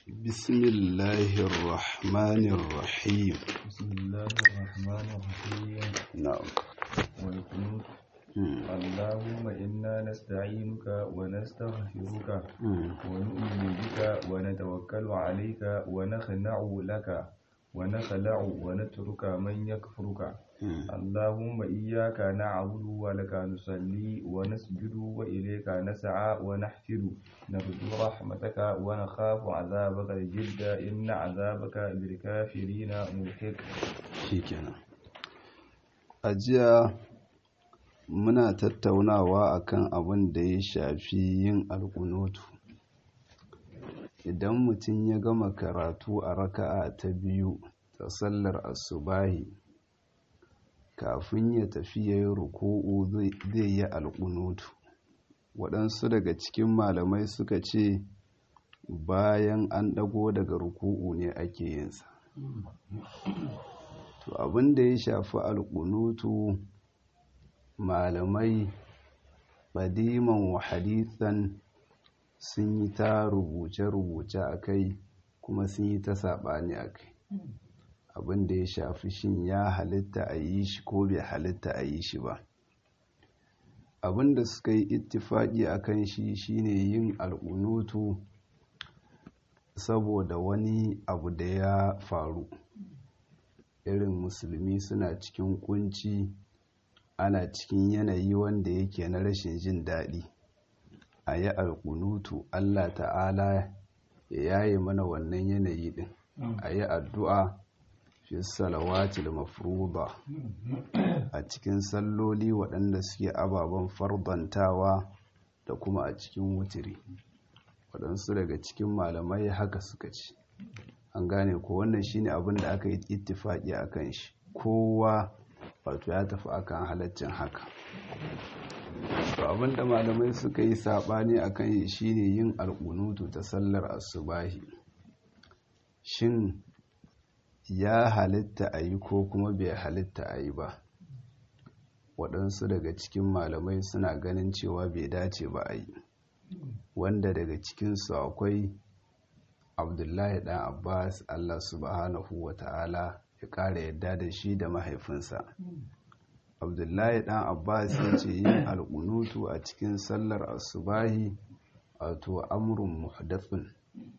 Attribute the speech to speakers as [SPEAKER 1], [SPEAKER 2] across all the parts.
[SPEAKER 1] بسم الله الرحمن الرحيم
[SPEAKER 2] بسم الله الرحمن الرحيم
[SPEAKER 1] نعم
[SPEAKER 2] والقنوت
[SPEAKER 1] مم.
[SPEAKER 2] اللهم إنا نستعينك ونستغفرك
[SPEAKER 1] مم.
[SPEAKER 2] ونؤمن بك ونتوكل عليك ونخنع لك ونخلع ونترك من يكفرك
[SPEAKER 1] مم.
[SPEAKER 2] اللهم إياك نعبد ولك نصلي ونسجد وإليك نسعى ونحفر نرجو رحمتك ونخاف عذابك الجد إن عذابك بالكافرين ملحق
[SPEAKER 1] shikenan a jiya muna tattaunawa akan abin da ya shafi yin alkunutu idan mutum ya gama karatu a raka'a ta biyu ta sallar asubahi kafin ya tafi ya yi ruku'u zai zai yi alkunutu waɗansu daga cikin malamai suka ce bayan an ɗago daga ruku'u ne ake yinsa to abin da ya shafi alƙunutu malamai badiman wa hadithan sun yi ta rubuce-rubuce a kai kuma sun yi ta saɓani a kai abin da ya shafi shin ya halitta a yi shi ko bai halitta a yi shi ba abin da suka yi ittifaƙi a kan shi shine yin alƙunutu saboda wani abu da ya faru irin musulmi suna cikin kunci ana cikin yanayi wanda yake na rashin jin daɗi a yi alkunutu allah ta'ala ya yaye mana wannan yanayi ɗin a yi addu'a fi salawatil mafruba a cikin salloli waɗanda suke ababen fardantawa da kuma a cikin wutiri waɗansu daga cikin malamai haka suka ce an gane ko wannan shine abin da aka yi ittifaki akan shi kowa wato ya tafi akan halaccin haka to abin da malamai suka yi sabani akan shi shine yin alƙunutu ta sallar asubahi shin ya halitta a yi ko kuma bai halitta a yi ba waɗansu daga cikin malamai suna ganin cewa bai dace ba a yi wanda daga cikinsu akwai abdullahi dan abbas allah subhanahu wa ta'ala ya ƙara yadda da shi da mahaifinsa abdullahi dan abbas ya ce yin alƙunutu a cikin sallar asubahi wato amurin muhdathun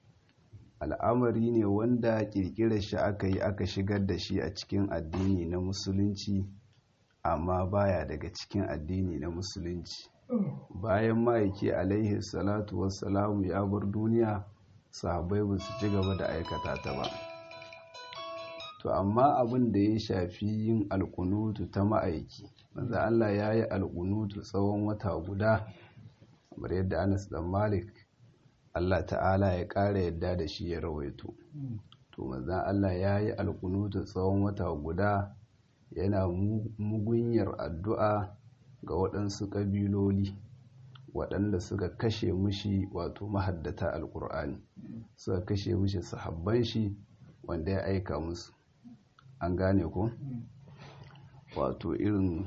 [SPEAKER 1] al'amari ne wanda ƙirƙirar shi aka yi aka shigar da shi a cikin addini na musulunci amma baya daga cikin addini na musulunci bayan ma'aiki alaihi salatu wassalamu ya bar duniya sahabbai ba su ci gaba da aikata ta ba to amma abin da ya shafi yin alkunutu ta ma'aiki manzo Allah ya yi alkunutu tsawon wata guda kamar yadda Anas dan Malik Allah ta'ala ya ƙara yadda da shi ya rawaito to manzo Allah ya yi alkunutu tsawon wata guda yana mugunyar addu'a ga waɗansu ƙabiloli waɗanda suka kashe mushi wato mahaddata alƙur'ani suka kashe mushi sahabban shi wanda ya aika musu an gane ko wato irin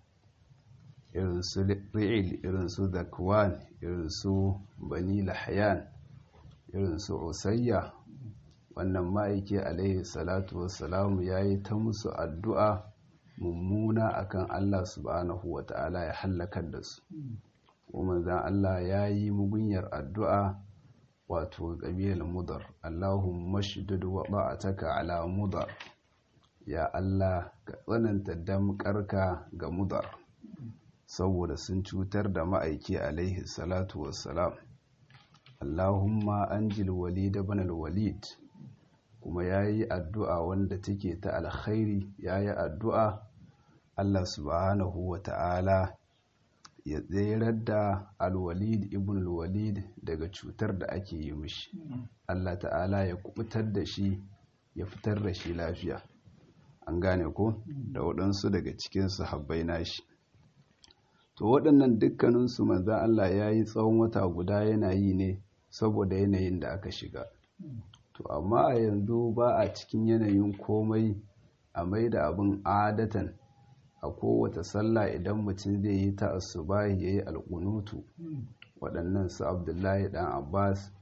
[SPEAKER 1] irin su ri'il irin su zakwan irin su bani lahyan irin su usayya wannan ma'aiki alaihi salatu wassalamu ya yi ta musu addu'a mummuna akan Allah subhanahu wa ta'ala ya hallakar da su kuma zan Allah ya yi mugunyar addu'a wato ƙabilar mudar Allahumma shidud wa ba'ataka ala mudar ya Allah ka tsananta damƙarka ga mudar saboda sun cutar da ma'aiki alaihi salatu wassalam Allahumma anjil walid ibn al-walid kuma ya yi addu'a wanda take ta alkhairi ya yi addu'a Allah subhanahu wa ta'ala ya tserar da alwalid ibn alwalid daga cutar da ake yi mishi Allah ta'ala ya kubutar da shi ya fitar da shi lafiya an gane ko da waɗansu daga cikin sahabbai nashi to waɗannan dukkaninsu manzan Allah ya yi tsawon wata guda yana yi ne saboda yanayin da aka shiga to amma a yanzu ba a cikin yanayin komai a mai da abin adatan a kowace sallah idan mutum zai yi ta asubahi ya yi alƙunutu waɗannan su abdullahi ɗan abbas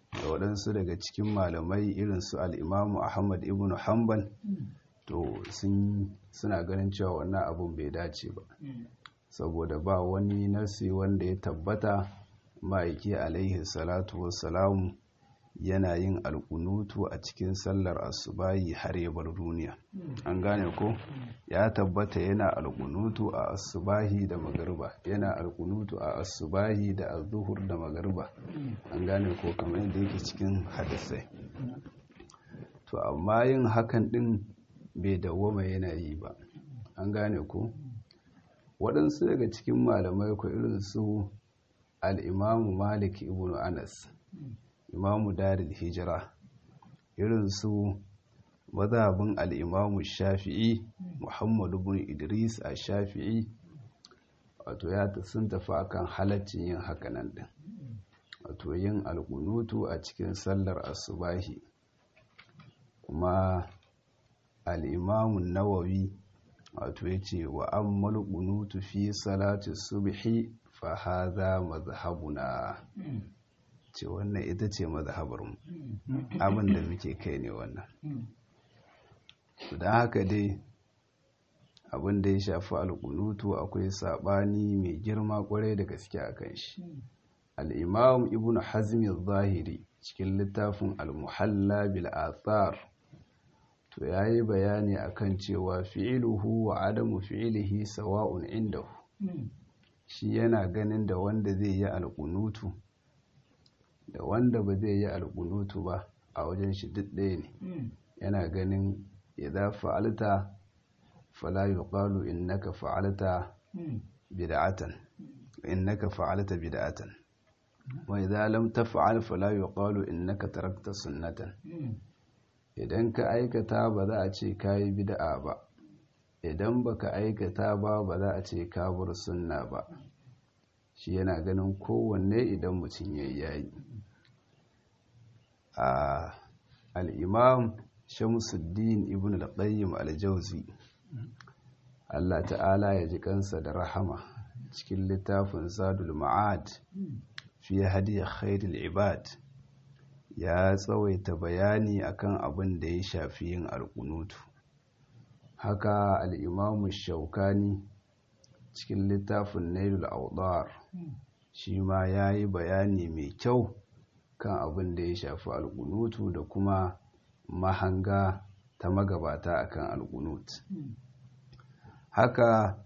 [SPEAKER 1] da waɗansu daga cikin malamai irin su al'imamu ahmad ibn hanbal to suna ganin cewa wannan abun bai dace ba saboda ba wani nasi wanda ya tabbata ma'aiki alaihi salatu wassalamu yana yin alkunutu a cikin sallar asubahi har ya bar duniya an gane ko ya tabbata yana alkunutu a asubahi da magariba yana alkunutu a asubahi da azuhur da magariba an gane ko kamar yadda yake cikin hadisai to amma yin hakan din bai dawwama yana yi ba an gane ko waɗansu daga cikin malamai ko irin su al'imamu malik ibn anas imamu daril hijira irin su mazhabin al'imamu shafi'i muhammadu bin idris a shafi'i wato ya sun tafi akan halaccin yin hakanan din wato yin alkunutu a cikin sallar asubahi kuma al'imamun nawawi wato ya ce wa an malkunutu fi salati subhi fa haza mazhabuna ce wannan ita ce mazhabarmu abin da muke kai ne wannan don haka dai abin da ya shafi alkunutu akwai sabani mai girma kwarai da gaske a kan shi al'imam ibn hazmi zahiri cikin littafin al-muhalla bil athar to ya yi bayani akan cewa fi'iluhu wa adamu fi'ilihi sawa'un indahu shi yana ganin da wanda zai yi alkunutu da wanda ba zai yi alkunutu ba a wajen shi duk ɗaya ne yana ganin idza fa'alta fala yuqalu innaka fa'alta bid'atan innaka fa'alta bid'atan wa idza lam taf'al fala yuqalu innaka tarakta sunnatan idan ka aikata ba za a ce kayi bid'a ba idan baka aikata ba ba za a ce ka bar sunna ba shi yana ganin kowanne idan mutum yayi yayi a al-imam Shamsuddin ibn al-Qayyim al-Jawzi Allah ta'ala ya ji kansa da rahama cikin littafin Zadul Ma'ad fi hadi khairul ibad ya tsawaita bayani akan abin da ya shafi yin alkunutu haka al-Imam Shaukani cikin littafin Nailul Awdar shi ma yayi bayani mai kyau kan abin da ya shafi alkunutu da kuma mahanga ta magabata akan alkunut haka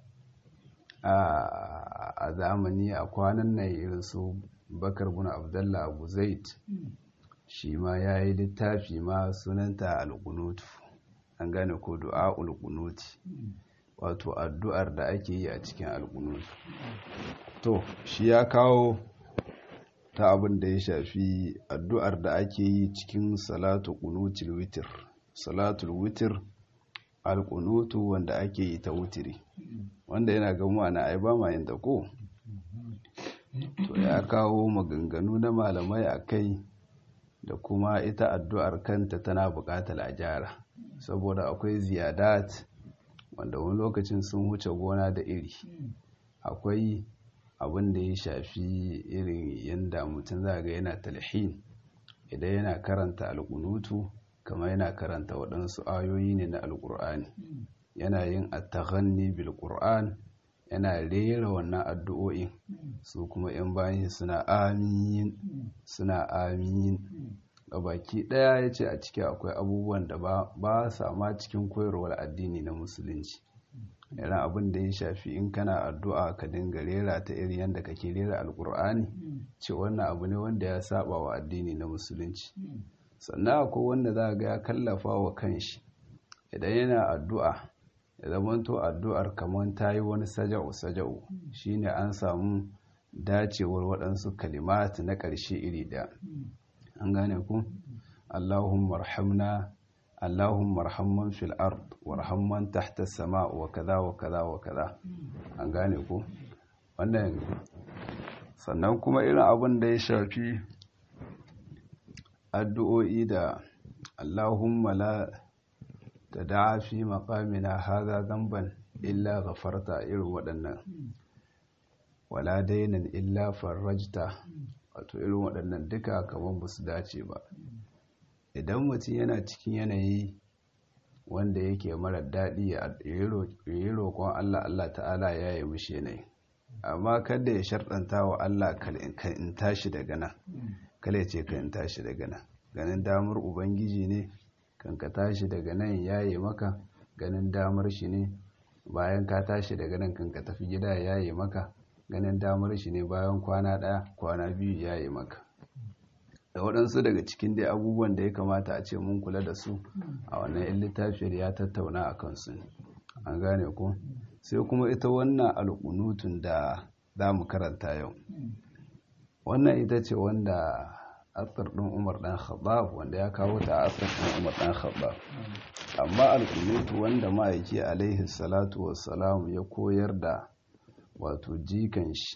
[SPEAKER 1] a zamani a kwanan nan irin su bakar bin abdullah abu zaid shi ma ya yi littafi ma sunanta alkunutu an gane ko du'a alkunuti wato addu'ar da ake yi a cikin alkunutu to shi ya kawo ta abin da ya shafi addu'ar da ake yi cikin salatu kunutul witir salatul witir alkunutu wanda ake yi ta wutiri wanda yana gamuwa na ai ba ma yin ta ko to ya kawo maganganu na malamai a kai da kuma ita addu'ar kanta tana buƙatar a gyara saboda akwai ziyadat wanda wani lokacin sun wuce gona da iri akwai abin da ya shafi irin yadda mutum za ga yana talhin idan yana karanta alkunutu kamar yana karanta waɗansu ayoyi ne na alkur'ani yana yin attaghanni bil qur'an yana rera wannan addu'o'in su kuma yan bayan suna amin suna amin baki ɗaya ya ce a ciki akwai abubuwan da ba sa ma cikin koyarwar addini na musulunci irin abin da ya shafi in kana addu'a ka dinga rera ta irin yadda kake rera alkur'ani ce wannan abu ne wanda ya saba wa addini na musulunci sannan akwai wanda za ga ya kallafa wa kanshi idan yana addu'a ya zamanto addu'ar kamar ta yi wani saja'u saja'u shine an samu dacewar waɗansu kalimat na ƙarshe iri ɗaya an gane ku allahumma rahamna Allahumma arhamman fil ard warhamman tahta sama wa kaza wa kaza wa kaza an gane ko wannan sannan kuma irin abin da ya shafi addu'o'i da Allahumma la tada'a fi maqamina hadha dhanban illa ghafarta irin waɗannan wala dainan illa farajta wato irin waɗannan duka kamar ba su dace ba idan mutum yana cikin yanayi wanda yake mara daɗi ya yi roƙon Allah Allah ta'ala ya yi mishi yanayi amma kada ya sharɗanta wa Allah kan in tashi daga nan kala ya ce kan in tashi daga nan ganin damar ubangiji ne kan ka tashi daga nan ya yi maka ganin damar shi ne bayan ka tashi daga nan kan ka tafi gida ya yi maka ganin damar shi ne bayan kwana ɗaya kwana biyu ya yi maka da waɗansu daga cikin dai abubuwan da ya kamata a ce mun kula da su a wannan yan littafiyar ya tattauna a kansu an gane ku sai kuma ita wannan alƙunutun da za mu karanta yau wannan ita ce wanda asar ɗin umar ɗan khattab wanda ya kawo ta asar ɗin umar ɗan khattab amma alƙunutu wanda ma'aiki alaihi salatu wassalamu ya koyar da wato jikan shi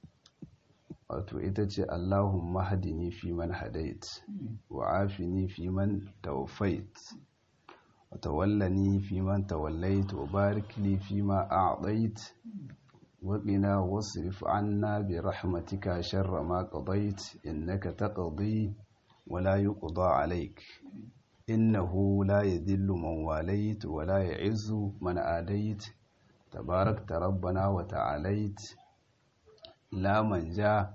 [SPEAKER 1] wato ita ce Allahumma hadini fi man hadait wa afini fi man tawaffait wa tawallani fi man tawallait wa barik li fi ma a'tait wa qina wasrif 'anna bi rahmatika sharra ma qadait innaka taqdi wa la yuqda 'alayk innahu la yadhillu man walayt wa la ya'izzu man adait tabarakta rabbana wa ta'alait la manja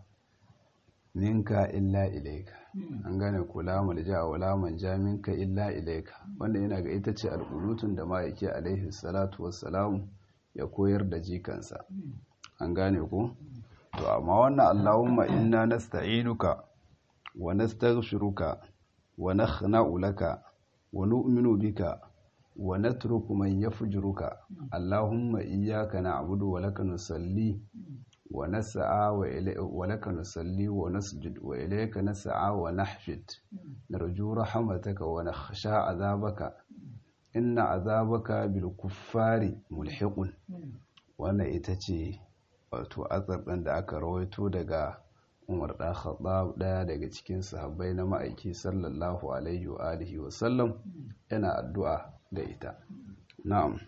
[SPEAKER 1] minka illa ilaika an gane ko la malja wa la manja minka illa ilaika wanda yana ga ita ce alqulutun da ma'aiki alaihi salatu wassalam ya koyar da jikansa an gane ko to amma wannan allahumma inna nasta'inuka wa nastaghfiruka wa nakhna'u laka wa nu'minu bika wa natruku man yafjuruka allahumma iyyaka na'budu wa laka nusalli ونسعى ولك نصلي ونسجد وإليك نسعى ونحفد نرجو رحمتك ونخشى عذابك إن عذابك بالكفار ملحق wannan ita ce wato atsar ɗin da aka rawaito daga umar ɗan khattab ɗaya daga cikin sahabbai na ma'aiki sallallahu alaihi wa alihi wa sallam yana addu'a da ita na'am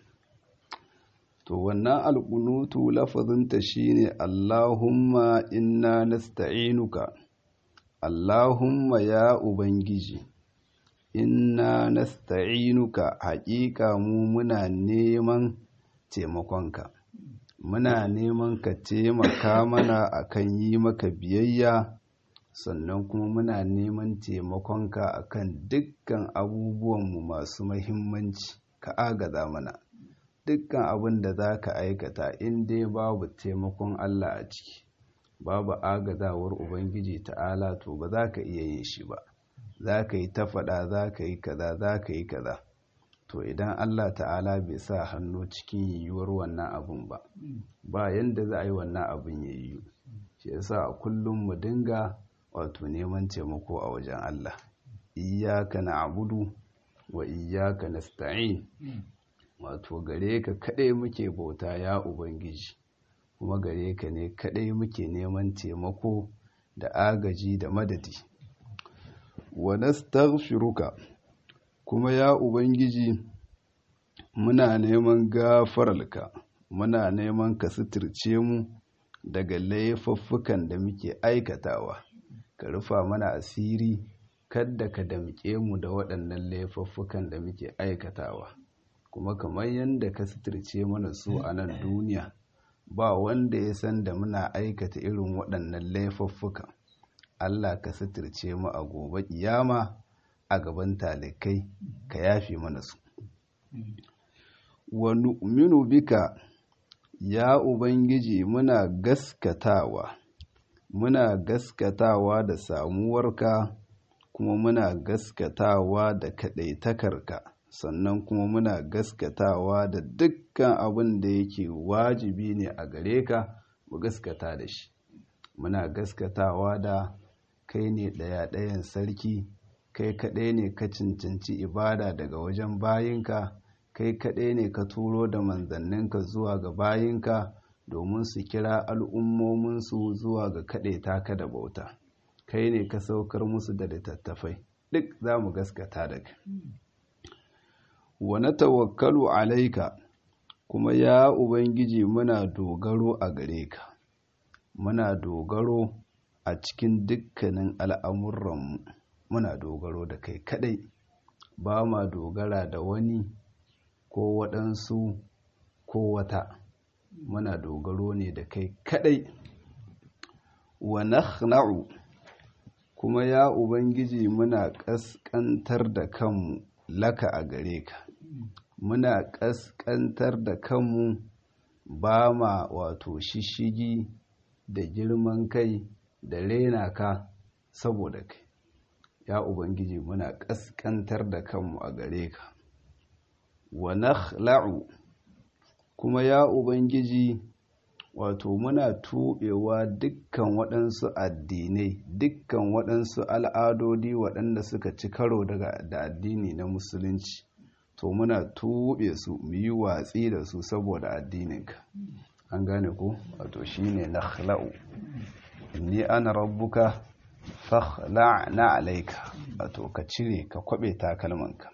[SPEAKER 1] to wannan alƙunutu lafazinta shine Allahumma inna nasta'inuka Allahumma ya ubangiji inna nasta'inuka haƙiƙa mu muna neman taimakonka muna neman ka taimaka mana akan yi maka biyayya sannan kuma muna neman taimakonka akan dukkan abubuwanmu masu mahimmanci ka agaza mana dukkan abin da za ka aikata in dai babu taimakon Allah a ciki babu agazawar Ubangiji ta'ala to ba za ka iya yin shi ba za ka yi ta faɗa za ka yi kaza za ka yi kaza to idan Allah ta'ala bai sa hannu cikin yiwuwar wannan abun ba ba yanda za a yi wannan abun ya yiwu shi yasa a kullum mu dinga wato neman taimako a wajen Allah iyyaka na'budu wa iyyaka nasta'in wato gare ka kaɗai muke bauta ya ubangiji kuma gare ka ne kaɗai muke neman taimako da agaji da madadi wa nastaghfiruka kuma ya ubangiji muna neman gafararka muna neman ka suturce mu daga laifuffukan da muke aikatawa ka rufa mana asiri kadda ka damƙe mu da waɗannan laifuffukan da muke aikatawa kuma kamar yadda ka suturce mana su a nan duniya ba wanda ya san da muna aikata irin waɗannan laifuffuka Allah ka suturce mu a gobe kiyama a gaban talikai ka yafe mana su wa nu'minu bika ya ubangiji muna gaskatawa muna gaskatawa da samuwarka kuma muna gaskatawa da kaɗaitakarka sannan kuma muna gaskatawa da dukkan abin da yake wajibi ne a gare ka mu gaskata da shi muna gaskatawa da kai ne ɗaya-ɗayan sarki kai kaɗai ne ka cancanci ibada daga wajen bayinka kai kaɗai ne ka turo da manzanninka zuwa ga bayinka domin su kira al'ummominsu zuwa ga kaɗai taka da bauta kai ne ka saukar musu da littattafai duk za mu gaskata da kai wa na tawakkalu alaika kuma ya ubangiji muna dogaro a gare ka muna dogaro a cikin dukkanin al'amuranmu muna dogaro da kai kadai ba ma dogara da wani ko waɗansu ko wata muna dogaro ne da kai kadai wa nakhna'u kuma ya ubangiji muna ƙasƙantar da kanmu laka a gare ka muna ƙasƙantar da kanmu ba ma wato shishigi da girman kai da rena ka saboda kai ya ubangiji muna ƙasƙantar da kanmu a gare ka wa nakhla'u kuma ya ubangiji wato muna tuɓewa dukkan waɗansu addinai dukkan waɗansu al'adodi waɗanda suka ci karo daga da addini na musulunci to muna tuɓe su mu yi watsi da su saboda addininka an gane ku wato shine nakhla'u inni ana rabbuka fakhla'na alayka wato ka cire ka kwabe takalmanka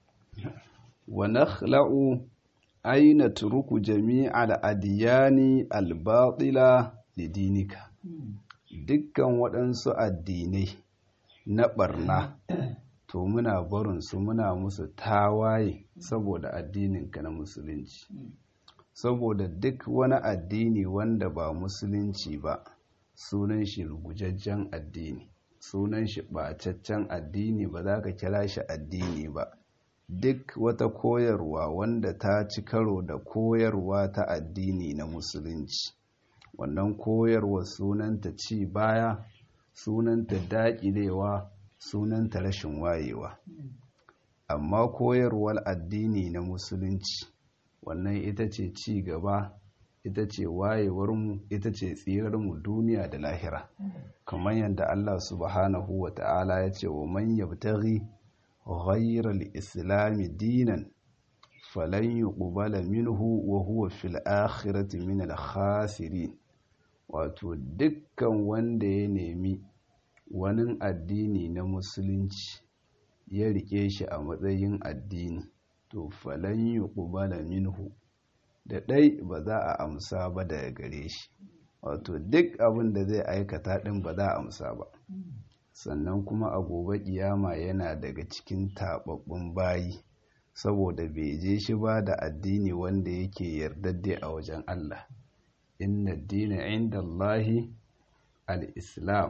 [SPEAKER 1] wa nakhla'u aina turuku jami'al adiyani albatila lidinika dukkan waɗansu addinai na ɓarna to muna barinsu muna musu tawaye saboda addininka na musulunci saboda duk wani addini wanda ba musulunci ba sunan shi rugujajjen addini sunan shi ɓacaccen addini ba za ka kira shi addini ba duk wata koyarwa wanda ta ci karo da koyarwa ta addini na musulunci wannan koyarwa sunanta ci baya sunanta daƙilewa sunanta rashin wayewa amma koyarwar addini na musulunci wannan ita ce ci gaba ita ce wayewarmu ita ce tsirarmu duniya da lahira kamar yadda Allah subhanahu wa ta'ala ya ce wa man yabtaghi ghayra al-islam dinan falan yuqbala minhu wa huwa fil akhirati min al-khasirin wato dukkan wanda ya nemi wani addini na musulunci ya rike shi a matsayin addini to falan yuqbala minhu da ɗai ba za a amsa ba daga gare shi wato duk abin da zai aikata ɗin ba za a amsa ba sannan kuma a gobe kiyama yana daga cikin taɓaɓɓun bayi saboda bai je shi ba da addini wanda yake yardadde a wajen Allah inna dina inda Allahi al-islam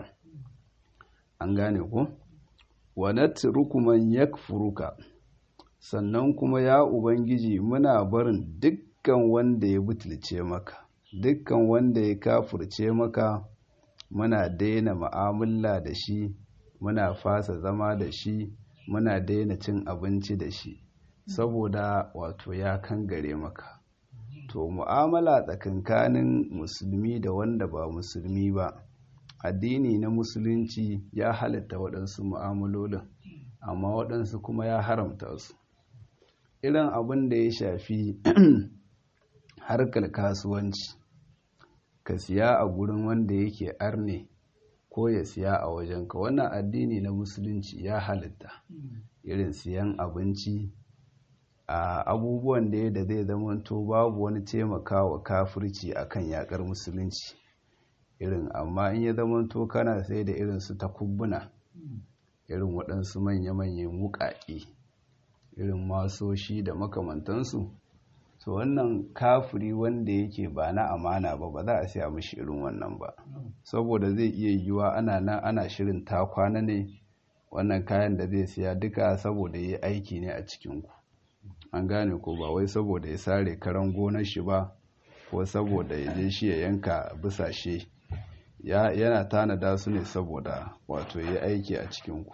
[SPEAKER 1] an gane ku wa natruku man yakfuruka sannan kuma ya ubangiji muna barin duk dukkan wanda ya butulce maka dukkan wanda ya kafurce maka muna daina ma'amala da shi muna fasa zama da shi muna daina cin abinci da shi saboda wato ya kangare maka to mu'amala tsakankanin musulmi da wanda ba musulmi ba addini na musulunci ya halitta waɗansu mu'amalolin amma waɗansu kuma ya haramta su irin abin da ya shafi harkar kasuwanci ka siya a gurin wanda yake arne ko ya siya a wajenka wannan addini na musulunci ya halitta irin siyan abinci a abubuwan da da zai zamanto babu wani taimakawa kafirci akan yakar musulunci irin amma in ya zamanto kana sai da irin su takubbuna irin waɗansu manya-manyan wuƙaƙe irin masoshi da makamantansu to wannan kafiri wanda yake ba na amana ba ba za a siya mishi irin wannan ba saboda zai iya yiwuwa ana nan ana shirin ta kwana ne wannan kayan da zai siya duka saboda ya aiki ne a cikinku an gane ko ba wai saboda ya sare karan gonar shi ba ko saboda ya je shi ya yanka bisashe yana tanada su ne saboda wato ya aiki a cikinku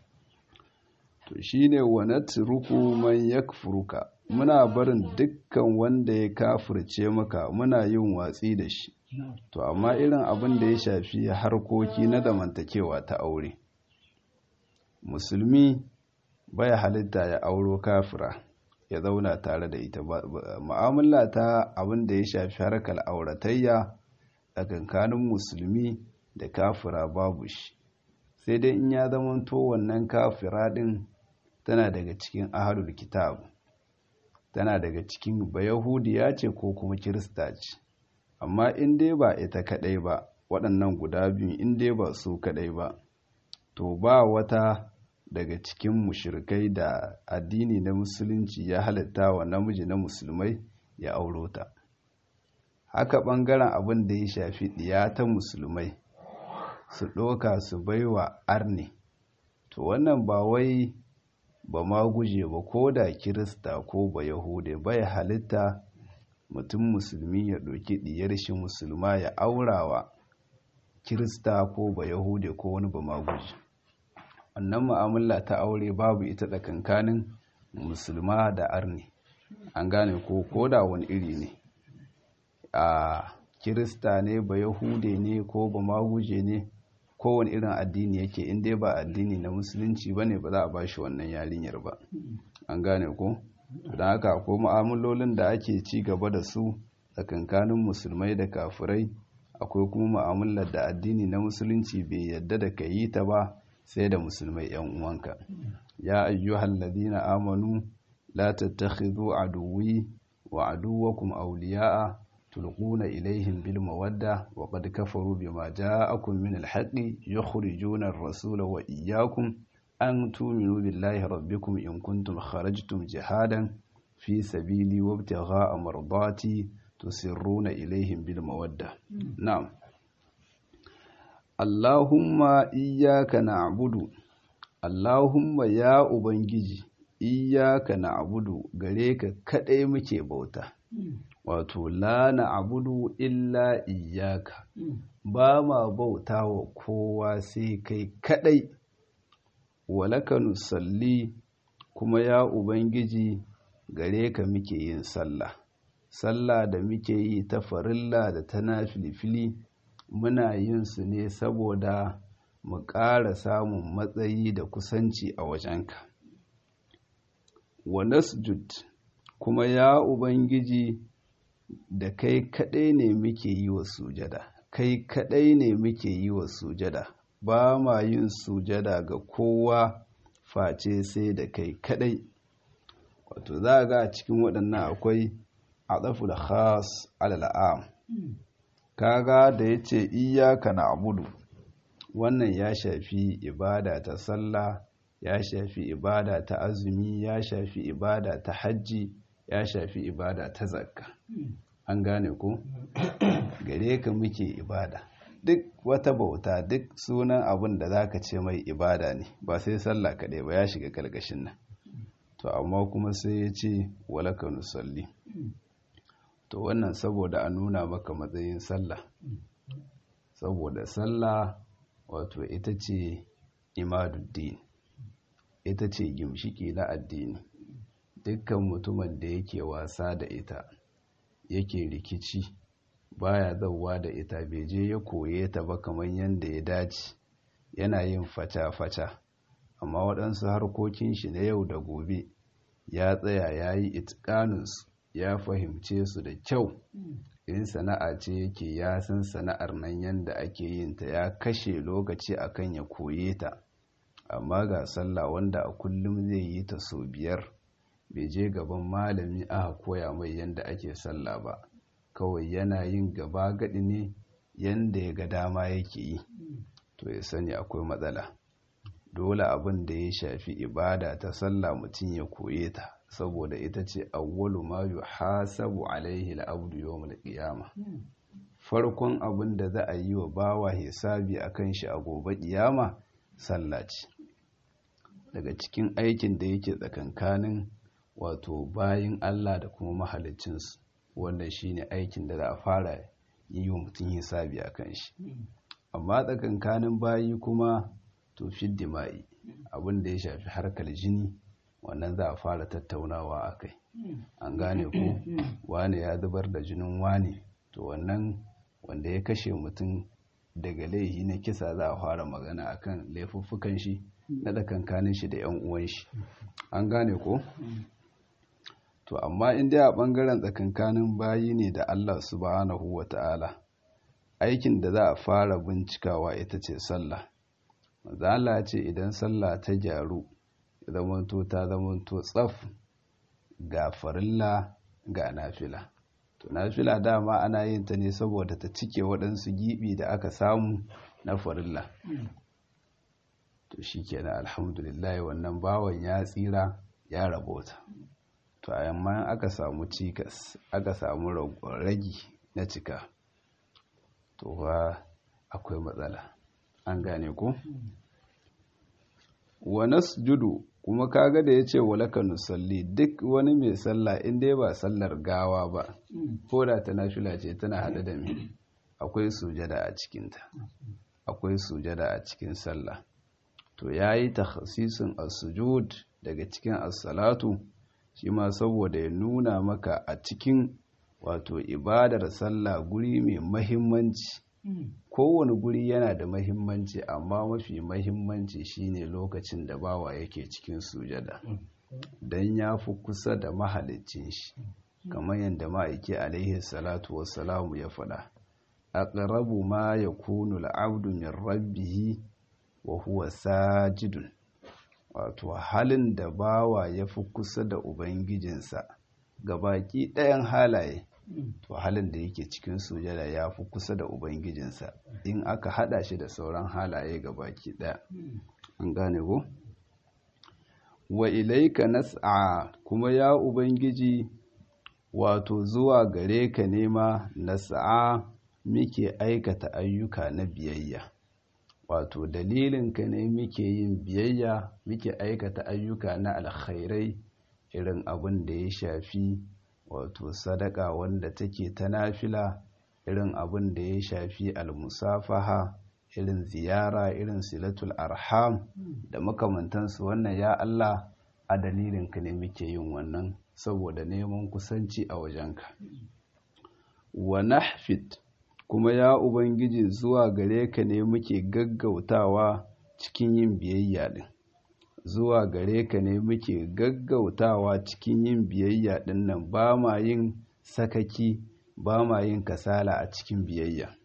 [SPEAKER 1] to shine wa natruku man yakfuruka muna barin dukkan wanda ya kafirce maka muna yin watsi da shi to amma irin abin da ya shafi harkoki na zamantakewa ta aure musulmi baya halitta ya auro kafira ya zauna tare da ita mu'amala ta abin da ya shafi harkar auratayya tsakankanin musulmi da kafira babu shi sai dai in ya zamanto wannan kafira din tana daga cikin ahalul kitab tana daga cikin bayahudiya ce ko kuma kirista ce amma in dai ba ita kadai ba waɗannan guda biyu in dai ba su kaɗai ba to ba wata daga cikin mushrikai da addini na musulunci ya halitta wa namiji na musulmai ya auro ta haka ɓangaren abin da ya shafi ɗiya ta musulmai su ɗoka su baiwa arne to wannan ba wai ba ma guje ba ko da kirista ko ba yahude bai halitta mutum musulmi ya ɗauki ɗiyar shi musulma ya aurawa kirista ko ba yahude ko wani ba ma guje wannan mu'amala ta aure babu ita tsakankanin musulma da arne an gane ko ko da wani iri ne a kirista ne ba yahude ne ko ba maguje ne kowane irin addini yake in dai ba addini na musulunci ba ne ba za a ba shi wannan yarinyar ba an gane ko don haka ko mu'amalolin da ake ci gaba da su tsakankanin musulmai da kafirai akwai kuma mu'amalar da addini na musulunci bai yadda da ka yi ta ba sai da musulmai yan uwanka ya ayyuhal ladina amanu la tattakhidhu aduwwi wa aduwwakum awliya'a tulquna ilaihim bil mawadda wa qad kafaru bima ja'akum min al haqqi yukhrijuna ar-rasula wa iyyakum an tu'minu billahi rabbikum in kuntum kharajtum jihadan fi sabili wabtigha'a mardati tusirruna ilaihim bil mawadda na'am Allahumma iyyaka na'budu Allahumma ya ubangiji iyyaka na'budu gare ka kadai muke bauta wato la na'budu illa iyyaka ba ma bauta wa kowa sai kai kadai walaka nusalli kuma ya ubangiji gare ka muke yin sallah sallah da muke yi ta farilla da ta nafilfili muna yin su ne saboda mu ƙara samun matsayi da kusanci a wajenka wa nasjud kuma ya ubangiji da kai kaɗai ne muke yi wa sujada kai kaɗai ne muke yi wa sujada ba ma yin sujada ga kowa face sai da kai kaɗai wato za ga a cikin waɗannan akwai a da khas alal'am kaga da ya ce iyaka na abudu wannan ya shafi ibada ta sallah ya shafi ibada ta azumi ya shafi ibada ta hajji ya shafi ibada ta zakka an gane ko gare ka muke ibada duk wata bauta duk sunan abin da zaka ce mai ibada ne ba sai sallah kaɗai ba ya shiga kalkashin nan to amma kuma sai ya ce walaka nusalli to wannan saboda a nuna maka matsayin sallah saboda sallah wato ita ce imaduddin ita ce gimshiki na addini dukkan mutumin da yake wasa da ita yake rikici baya zauwa da ita bai je ya koye ta ba kamar yadda ya dace yana yin fata-fata amma waɗansu harkokin shi na yau da gobe ya tsaya ya yi itikaninsu ya fahimce su da kyau in sana'a ce yake ya san sana'ar nan yadda ake yin ta ya kashe lokaci akan ya koye ta amma ga sallah wanda a kullum zai yi ta sau biyar bai je gaban malami aka koya mai yadda ake sallah ba kawai yana yin gaba gadi ne yadda ya ga dama yake yi to ya sani akwai matsala dole abin da ya shafi ibada ta sallah mutum ya koye ta saboda ita ce awwalu ma yuhasabu alaihi al-abdu yawmal qiyamah farkon abin da za a yi wa bawa hisabi akan shi a gobe kiyama sallah ce daga cikin aikin da yake tsakankanin wato bayin Allah da kuma mahalicinsu wannan shine aikin da za a fara yi wa mutum hisabi akan shi amma tsakankanin bayi kuma to dima'i abin da ya shafi harkar jini wannan za a fara tattaunawa a kai an gane ko wane ya zubar da jinin wane to wannan wanda ya kashe mutum daga laihi na kisa za a fara magana akan laifuffukan shi na tsakankanin shi da yan uwan shi an gane ko to amma in dai a bangaren tsakankanin bayi ne da Allah subhanahu wata'ala aikin da za a fara bincikawa ita ce sallah Allah ce idan sallah ta gyaru zamanto ta zamanto tsaf ga farilla ga nafila to nafila dama ana yin ta ne saboda ta cike waɗansu gibi da aka samu na farilla to shi kenan alhamdulillah wannan bawan ya tsira ya rabota to amma aka samu cikas aka samu ragi na cika to ba akwai matsala an gane ko wa nasjudu kuma kaga da yace walaka nusalli duk wani mai sallah in dai ba sallar gawa ba ko da ta nafila ce tana hada da me akwai sujada a cikinta akwai sujada a cikin sallah to yayi takhasisin as-sujud daga cikin as-salatu shi ma saboda ya nuna maka a cikin wato ibadar sallah guri mai mahimmanci kowane guri yana da mahimmanci amma mafi mahimmanci shine lokacin da bawa yake cikin sujada don ya fi kusa da mahalicin shi kamar yadda ma'aiki alaihi salatu wassalamu ya faɗa aqrabu ma yakunu al-'abdu min rabbihi wa huwa sajidun wato halin da bawa ya fi kusa da ubangijinsa ga baki ɗayan halaye to halin da yake cikin sujada ya fi kusa da ubangijinsa in aka hada shi da sauran halaye ga baki ɗaya an gane ko wa ilaika nas'a kuma ya ubangiji wato zuwa gare ka nema nas'a muke aikata ayyuka na biyayya wato dalilinka ne muke yin biyayya muke aikata ayyuka na alkhairai irin abin da ya shafi wato sadaka wanda take ta nafila irin abin da ya shafi almusafaha irin ziyara irin silatul arham da makamantansu wannan ya Allah a dalilinka ne muke yin wannan saboda neman kusanci a wajenka wa nahfid kuma ya ubangiji zuwa gare ka ne muke gaggautawa cikin yin biyayya din zuwa gare ka ne muke gaggautawa cikin yin biyayya din nan ba ma yin sakaki ba ma yin kasala a cikin biyayya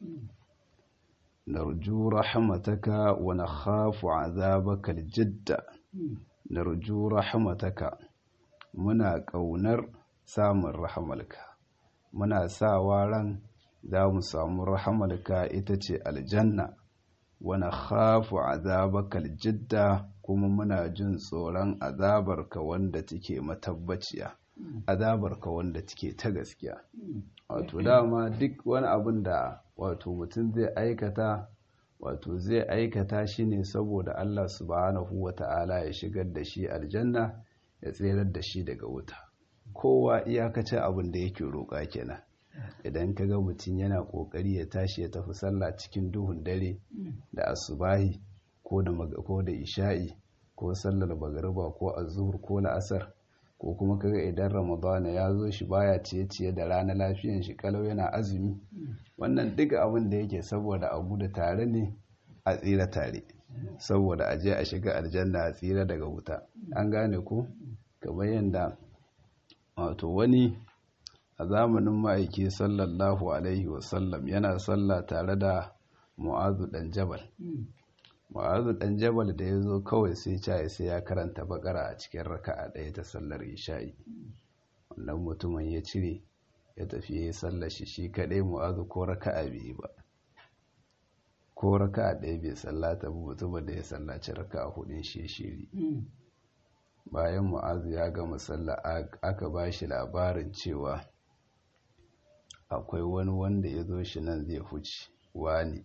[SPEAKER 1] narju rahmataka wa nakhafu azabaka aljidda narju rahmataka muna kaunar samun rahamalka muna sawa ran za mu samu rahamalka ita ce aljanna wani khafu azabakal jidda kuma muna jin tsoron azabarka wanda take matabbaciya azabarka wanda take ta gaskiya wato dama duk wani abin da wato mutum zai aikata wato zai aikata shi ne saboda Allah subhanahu wa ta'ala ya shigar da shi aljanna ya tserar da shi daga wuta kowa iyakacin abin da yake roƙa kenan idan ka ga mutum yana kokari ya tashi ya tafi sallah cikin duhun dare da asubahi ko da ko da isha'i ko sallar magariba ko azhur ko la'asar ko kuma kaga idan ramadana ya zo shi baya ciye-ciye da rana lafiyan shi kalau yana azumi wannan duka abin da yake saboda a gudu tare ne a tsira tare saboda a je a shiga aljanna a tsira daga wuta an gane ko kamar yadda wato wani a zamanin ma'aiki sallallahu alaihi wasallam yana sallah tare da mu'azu dan jabal mu'azu dan jabal da ya zo kawai sai caye sai ya karanta bakara a cikin raka'a ɗaya ta sallar isha'i wannan mutumin ya cire ya tafi ya yi sallar shi shi kaɗai mu'azu ko raka'a bai ba ko raka'a ɗaya bai sallata ba mutumin da ya sallaci raka'a hudun shi shiri bayan mu'azu ya gama sallah aka ba shi labarin cewa akwai wani wanda ya zo shi nan zai huce wani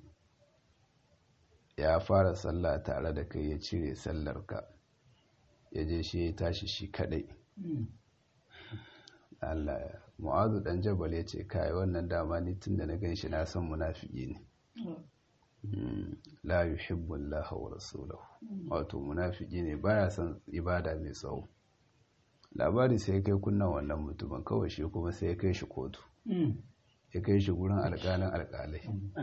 [SPEAKER 1] ya fara sallah tare da kai ya cire sallarka ya je shi ya tashi shi kadai Allah mu'azu dan jabal ya ce kai wannan dama ni tun da na gan shi na san munafiki ne la yuhibbu Allah wa rasulahu wato munafiki ne baya son ibada mai tsawo labari sai kai kunnan wannan mutumin kawai shi kuma sai ya kai shi kotu ya kai shi gurin alƙalin alƙalai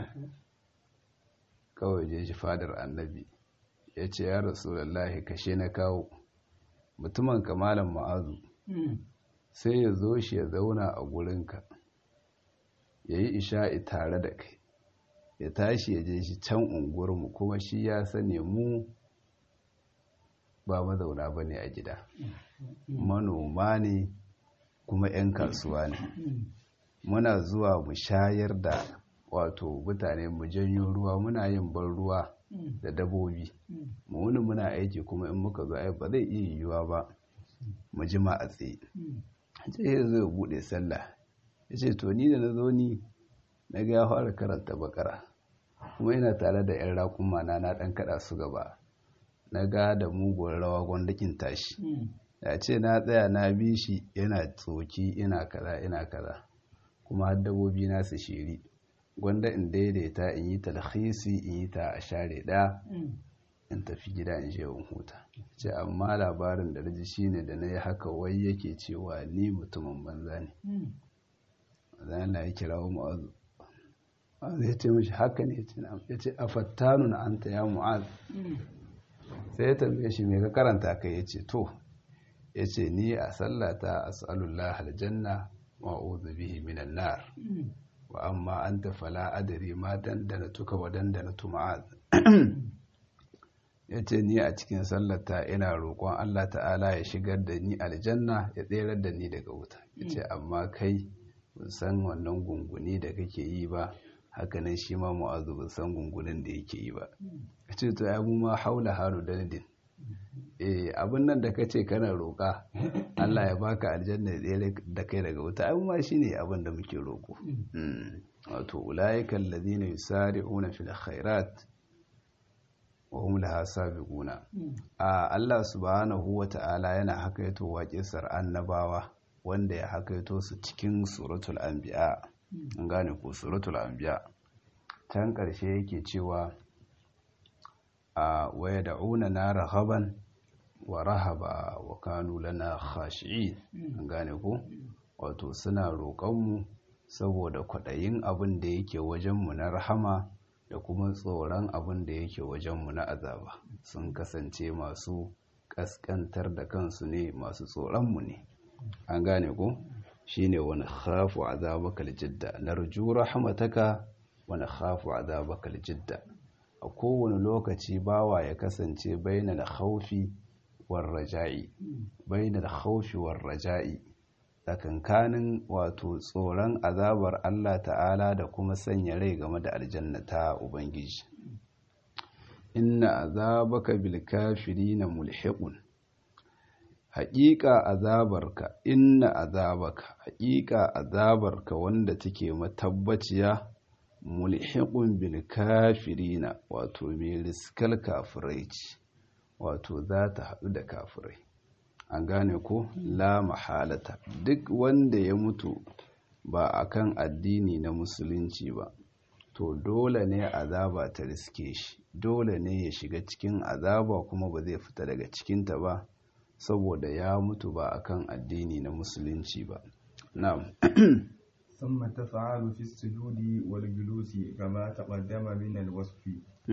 [SPEAKER 1] kawai je shi fadar annabi ya ce ya rasulallahi kashe na kawo mutumin kamalan ma'azu sai ya zo shi ya zauna a gurinka ya yi isha'i tare da kai ya tashi ya je shi can unguwarmu kuma shi ya sani mu ba mazauna ba ne a gida manoma ne kuma 'yan kasuwa ne muna zuwa mu shayar da wato mutane mu janyo ruwa muna yin ban ruwa da dabobi mu wani muna aiki kuma in muka zo ai ba zai iya yiwuwa ba mu jima a tsaye ce ya zo ya bude sallah ya ce to ni da na zo ni na ga ya fara karanta bakara kuma ina tare da yan raƙuma na na ɗan kaɗa su gaba na ga da mugun rawa gwandakin tashi ya ce na tsaya na bi shi yana tsoki ina kaza ina kaza kuma har dabobi na su shiri gwanda in daidaita in yi talhisi in yi ta a share ɗaya in tafi gida in je in huta ce amma labarin da na shine da na yi haka wai yake cewa ni mutumin banza ne zan ya kira wa mu'azu mu'azu ya ce mashi haka ne ya ce a fattanu na anta ya mu'azu sai ya tambaye shi mai ka karanta ka ya ce to ya ce ni a sallata as'alullah aljanna wa'udhu bihi minan nar wa amma anta fala adri ma dandana tuka wa dandana tu ma'az ya ce ni a cikin sallata ina roƙon Allah ta'ala ya shigar da ni aljanna ya tserar da ni daga wuta ya ce amma kai ban san wannan gunguni da kake yi ba hakanan shi ma mu'azu ban san gungunin da yake yi ba ya ce to ya mu ma haula haru dandin eh abin nan da ka ce kana roƙa Allah ya baka aljanna ya tsere da kai daga wuta ai ma shine abin da muke roƙo wato ulaika alladhina yusari'una fil khairat wa hum laha sabiquna a Allah subhanahu wata'ala yana hakaito waƙisar annabawa wanda ya hakaito su cikin suratul anbiya an gane ko suratul anbiya can ƙarshe yake cewa a waya da'una na rahaban wa rahaba wa kanu lana khashi'in an gane ko wato suna roƙonmu saboda kwaɗayin abin da yake wajenmu na rahama da kuma tsoron abin da yake wajenmu na azaba sun kasance masu ƙasƙantar da kansu ne masu tsoronmu ne an gane ko shine wani khafu azabaka aljidda narju rahmataka wani khafu azabaka aljidda a kowane lokaci bawa ya kasance bainal khawfi war raja'i bainal khawfi war raja'i tsakankanin wato tsoron azabar Allah ta'ala da kuma sanya rai game da aljanna ta ubangiji inna azabaka bil kafirina mulhiqun haƙiƙa azabarka inna azabaka haƙiƙa azabarka wanda take matabbaciya mulhiqun bil kafirina wato mai riskal kafirai ce wato za ta haɗu da kafirai an gane ko la mahalata duk wanda ya mutu ba akan addini na musulunci ba to dole ne azaba ta riske shi dole ne ya shiga cikin azaba kuma ba zai fita daga cikinta ba saboda ya mutu ba akan addini na musulunci ba na'am
[SPEAKER 2] ثم تفعل في السجود والجلوس كما تقدم من الوصف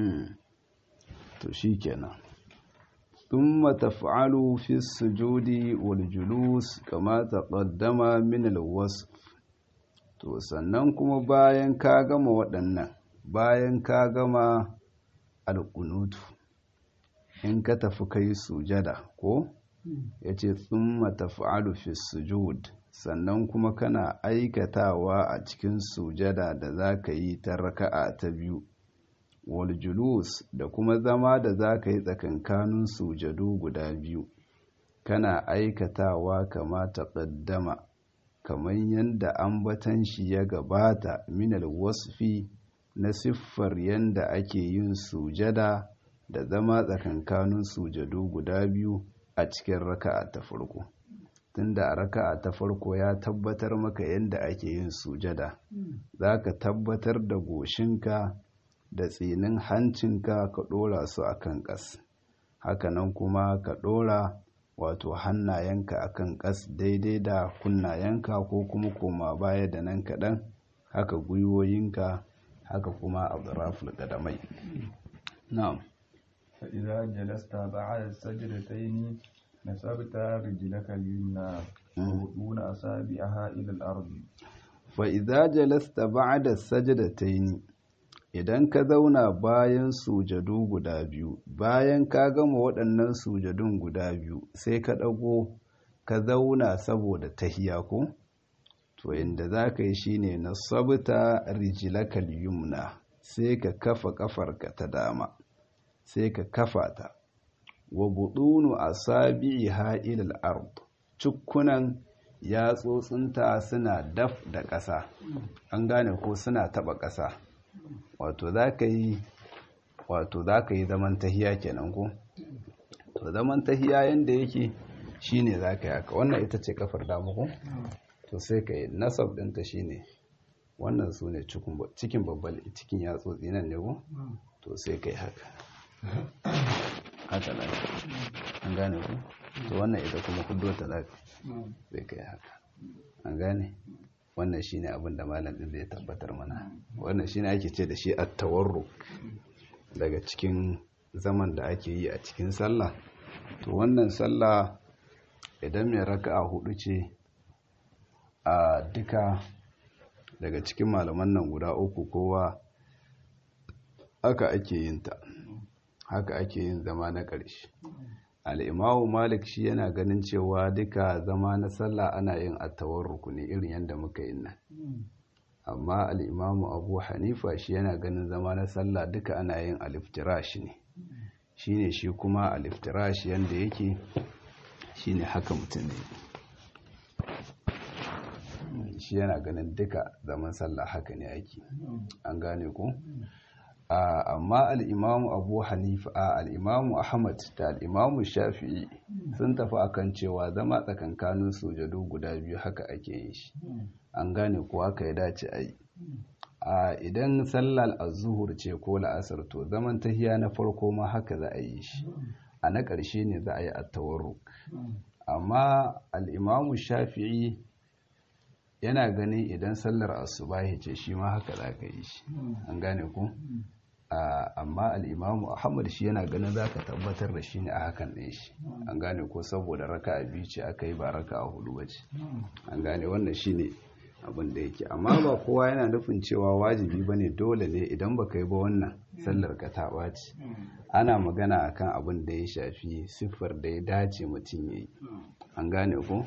[SPEAKER 1] to shikenan ثم تفعل في السجود والجلوس كما تقدم من الوصف to sannan kuma bayan ka gama waɗannan bayan ka gama alƙunutu in ka tafi kai sujada ko ya ce tsumma tafa'alu fi sujud sannan kuma kana aikatawa a cikin sujada da za ka yi ta raka'a ta biyu wal julus da kuma zama da za ka yi tsakankanin sujadu guda biyu kana aikatawa kama taƙaddama kamar yadda ambatan shi ya gabata minal wasfi na siffar yadda ake yin sujada da zama tsakankanin sujadu guda biyu a cikin raka'a ta farko tunda a raka'a ta farko ya tabbatar maka yadda ake yin sujada za ka tabbatar da goshinka da tsinin hancinka ka ɗora su a kan ƙas hakanan kuma ka ɗora wato hannayenka a kan ƙas daidai da kunnayenka ko kuma koma baya da nan kaɗan haka gwiwoyinka haka kuma abdurraful ƙadamai na'am
[SPEAKER 2] فإذا جلست بعد السجدتين نسبت رجلك اليمنى وبطون أصابعها إلى الأرض
[SPEAKER 1] فإذا جلست بعد السجدتين idan ka zauna bayan sujadu guda biyu bayan ka gama waɗannan sujadun guda biyu sai ka ɗago ka zauna saboda tahiya ko to inda za ka yi shine na sabta rijilakal yumna sai ka kafa kafarka ta dama sai ka kafa ta wa budunu asabi'iha ila al-ard cukkunan yatsotsinta suna daf da ƙasa an gane ko suna taba ƙasa wato za ka yi wato za ka yi zaman tahiya kenan ko to zaman tahiya yanda yake shine za ka yi haka wannan ita ce kafar dama ko to sai ka yi nasab ɗinta shine wannan su ne cikin babbal cikin yatsotsi nan ne ko to sai ka yi haka haka nan an gane ku to wannan ita kuma kudo ta za sai ka yi haka an gane wannan shine abin da malam ɗin zai tabbatar mana wannan shine ake ce da shi at-tawarruk daga cikin zaman da ake yi a cikin sallah to wannan sallah idan mai raka'a hudu ce a duka daga cikin malaman nan guda uku kowa haka ake yin ta haka ake yin zama na ƙarshe al'imamu malik shi yana ganin cewa duka zama na sallah ana yin attawar rukuni irin yadda muka yi nan amma al'imamu abu hanifa shi yana ganin zama na sallah duka ana yin aliftirash ne shi ne shi kuma aliftirash yadda yake shi ne haka mutum ne shi yana ganin duka zaman sallah haka ne ake an gane ku amma al'imamu abu hanifa al'imamu ahmad da al'imamu shafi'i sun tafi akan cewa zama tsakankanin sujadu guda biyu haka ake yin shi an gane ko haka ya dace a yi a idan sallar azuhur ce ko la'asar to zaman tahiya na farko ma haka za a yi shi a na ƙarshe ne za a yi attawarruk amma al'imamu shafi'i yana ganin idan sallar asubahi ce shi ma haka za ka yi shi an gane ku amma al'imamu ahmad shi yana ganin za ka tabbatar da shi ne a hakan ɗin shi an gane ko saboda raka a biyu ce aka yi ba raka a hudu ba ce an gane wannan shi ne abin da yake amma ba kowa yana nufin cewa wajibi ba ne dole ne idan ba ka yi ba wannan sallar ka ta ɓaci ana magana akan abin da ya shafi siffar da ya dace mutum ya yi an gane ko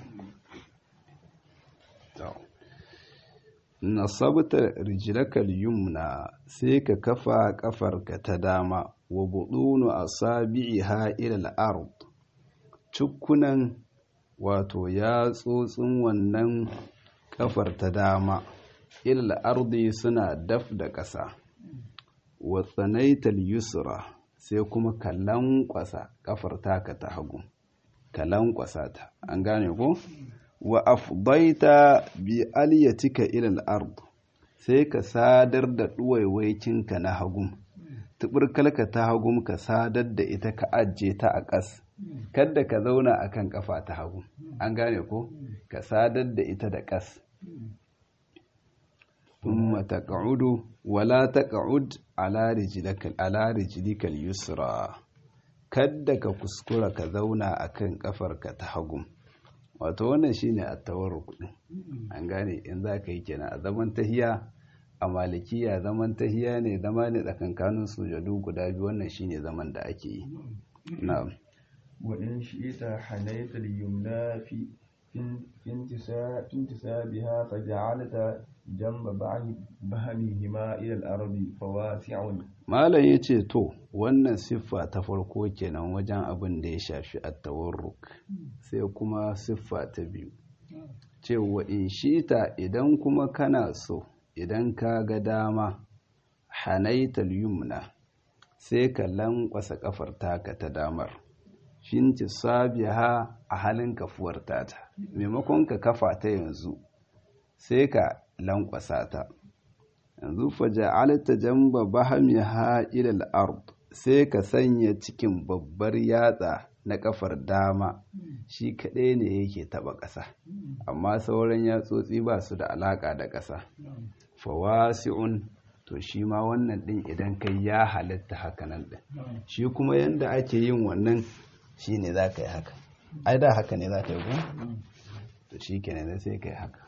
[SPEAKER 1] nasabta rijlakal yumna sai ka kafa kafarka ta dama wa budunu asabi'iha ila al-ard cukkunan wato ya tsotsin wannan kafar ta dama ila al-ardi suna daf da ƙasa wa tsanaital yusra sai kuma ka lankwasa kafar taka ta hagu ka lankwasa ta an gane ko wa afdaita bi aliyatika ila al-ard sai ka sadar da duwaiwaikinka na hagum tuburkalka ta hagum ka sadar da ita ka ajje ta a ƙas kada ka zauna akan kafa ta hagu an gane ko ka sadar da ita da ƙas thumma taq'udu wala taq'ud ala rijlika ala rijlika al-yusra kada ka kuskura ka zauna akan kafarka ta hagu wato wannan shine at-tawarruk din an gane in za ka yi kenan a zaman tahiya a malikiya zaman tahiya ne zama ne tsakankanin sujadu guda biyu wannan shine zaman da ake yi na'am
[SPEAKER 2] wa in shi'ita hanayta al-yumna fi في انتسابها فجعلت جنب بهمهما إلى الأرض فواسع
[SPEAKER 1] malam ya ce to wannan siffa ta farko kenan wajen abin da ya shafi attawarruk sai kuma siffa ta biyu cewa in shita idan kuma kana so idan ka ga dama hanaital yumna sai ka lankwasa kafar taka ta damar shinti sabiha a halin kafuwar tata maimakon ka kafa ta yanzu sai ka lankwasa ta yanzu faja'alta jamba bahamiha ila al-ard sai ka sanya cikin babbar yatsa na kafar dama shi kaɗai ne yake taba ƙasa amma sauran yatsotsi ba su da alaƙa da ƙasa fawasi'un to shi ma wannan ɗin idan kai ya halitta hakanan ɗin shi kuma yanda ake yin wannan shi ne za ka yi haka ai da haka ne za ka yi ku to shi kenan sai ka yi haka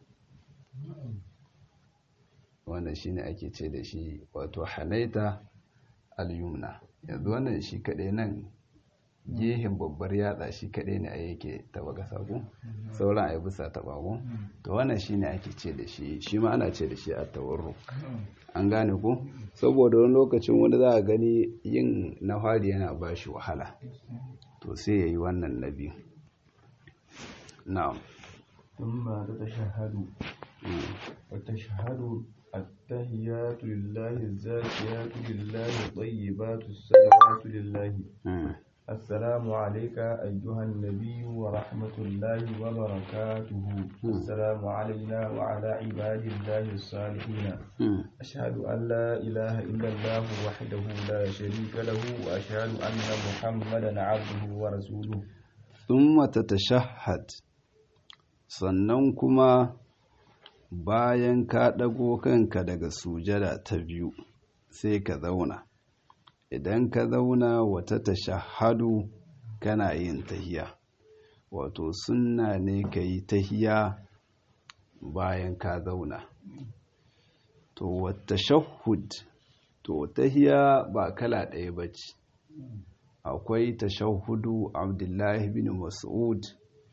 [SPEAKER 1] wannan shi ne ake ce da shi wato halaita al-yumna yanzu wannan shi kaɗai nan gehen babbar yatsa shi kaɗai ne a yake taba ƙasa ko sauran a yi bisa taba ko to wannan shi ne ake ce da shi shi ma ana ce da shi a tawarru an gane ko saboda wani lokacin wani za a gani yin na fari yana ba shi wahala to sai ya yi wannan na biyu na'am
[SPEAKER 2] ثم تتشهد وتشهد التهيات لله الزاكيات لله الطيبات الصلوات لله السلام عليك أيها النبي ورحمة الله وبركاته السلام علينا وعلى عباد الله الصالحين أشهد أن لا إله إلا الله وحده لا شريك له وأشهد أن محمدا عبده ورسوله
[SPEAKER 1] ثم تتشهد sannan kuma bayan ka ɗago kanka daga sujada ta biyu sai ka zauna idan ka zauna wata tashahadu kana yin tahiya wato sunna ne ka yi tahiya bayan ka zauna to wata shahud to tahiya ba kala ɗaya ba ce akwai tashahudu abdullahi bin mas'ud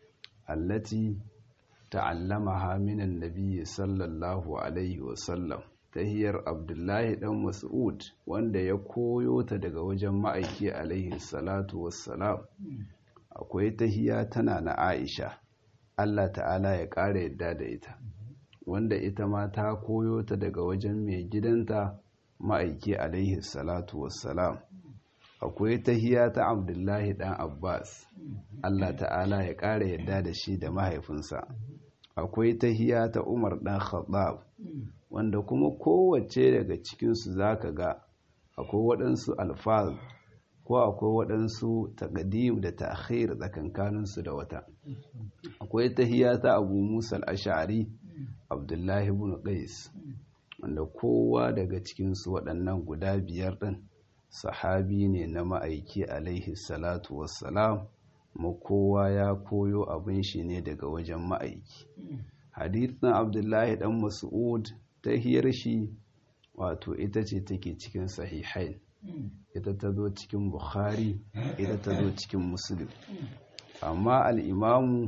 [SPEAKER 1] allati ta'allamaha minan nabiyyi sallallahu alaihi wasallam tahiyar abdullahi dan mas'ud wanda ya koyo ta daga wajen ma'aiki alaihi salatu wassalam akwai tahiya tana na aisha allah ta'ala ya ƙara yadda da ita wanda ita ma ta koyo ta daga wajen mai gidanta ma'aiki alaihi salatu wassalam akwai tahiya ta abdullahi dan abbas allah ta'ala ya ƙara yadda da shi da mahaifinsa akwai tahiya ta umar dan khattab wanda kuma kowace daga cikinsu za ka ga akwai waɗansu alfaz ko akwai waɗansu taƙadim da ta'khir tsakankaninsu da wata akwai tahiya ta abu musa al'ashari abdullahi ibn qais wanda kowa daga cikinsu waɗannan guda biyar ɗin sahabi ne na ma'aiki alaihi salatu wassalam ma kowa ya koyo abin shi ne daga wajen ma'aiki hadithin abdullahi dan mas'ud ta hiyar shi wato ita ce take cikin sahihain ita ta zo cikin bukhari ita ta zo cikin muslim amma al'imamu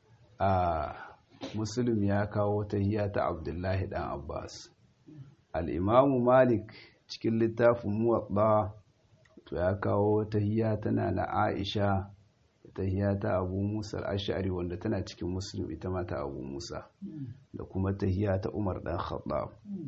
[SPEAKER 1] a muslim ya kawo ta hiya ta abdullahi dan abbas al'imamu malik cikin littafin muwaɗa to ya kawo ta hiya tana na aisha tahiya ta abu musa al'ashari wanda tana cikin muslim ita ma ta abu musa da kuma tahiya ta umar dan khattab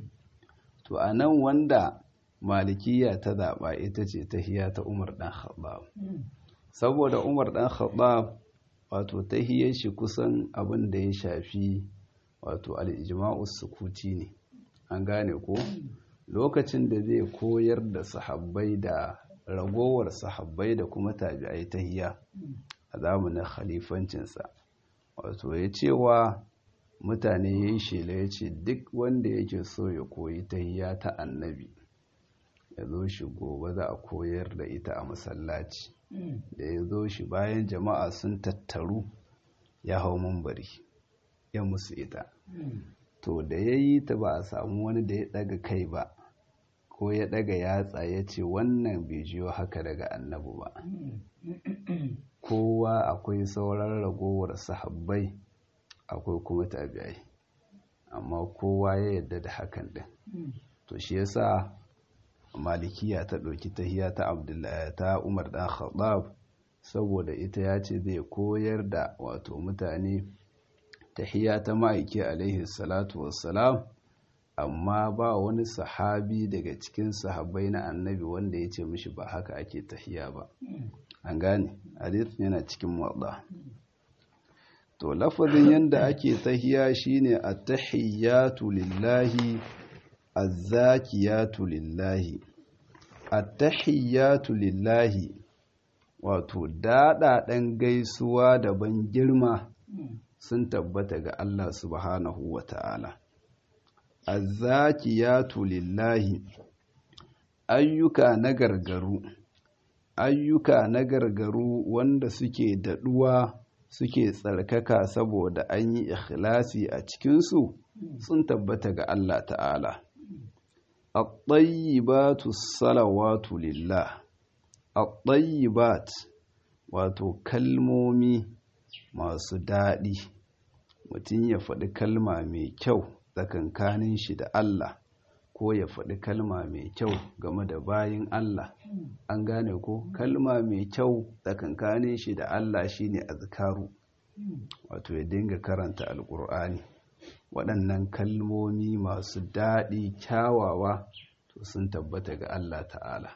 [SPEAKER 1] to a nan wanda malikiya ta zaɓa ita ce tahiya ta umar dan khattab saboda umar dan khattab wato tahiyar shi kusan abin da ya shafi wato al'ijma'us sukuti ne an gane ko lokacin da zai koyar da sahabbai da ragowar sahabbai da kuma tabi'ai tahiya a zamanin khalifancinsa wato ya cewa mutane ya yi shela ya ce duk wanda yake so ya koyi tahiya ta annabi ya zo shi gobe za a koyar da ita a masallaci da ya zo shi bayan jama'a sun tattaru ya hau mambari ya musu ita to da ya yi ta ba a samu wani da ya daga kai ba ko ya daga yatsa ya ce wannan bai jiyo haka daga annabi ba kowa akwai sauran ragowar sahabbai akwai kuma tabi'ai amma kowa ya yadda da hakan din to shi yasa malikiya ta ɗauki tahiya ta abdullahi ta umar dan khattab saboda ita ya ce zai koyar da wato mutane tahiya ta ma'aiki alaihi salatu wassalam amma ba wani sahabi daga cikin sahabbai na annabi wanda ya ce mishi ba haka ake tahiya ba an gane hadith yana cikin wadda to lafazin yanda ake tahiya shine at-tahiyatu lillahi az-zakiyatu lillahi at-tahiyatu lillahi wato daɗaɗen gaisuwa da ban girma sun tabbata ga Allah subhanahu wa ta'ala az-zakiyatu lillahi ayyuka na gargaru ayyuka na gargaru wanda suke daɗuwa suke tsarkaka saboda an yi ikhlasi a cikinsu sun tabbata ga Allah ta'ala at-tayyibatu salawatu lillah at-tayyibat wato kalmomi masu daɗi mutum ya faɗi kalma mai kyau tsakankanin shi da Allah ko ya faɗi kalma mai kyau game da bayin Allah an gane ko kalma mai kyau tsakankanin shi da Allah shine azkaru wato ya dinga karanta alkur'ani waɗannan kalmomi masu daɗi kyawawa to sun tabbata ga Allah ta'ala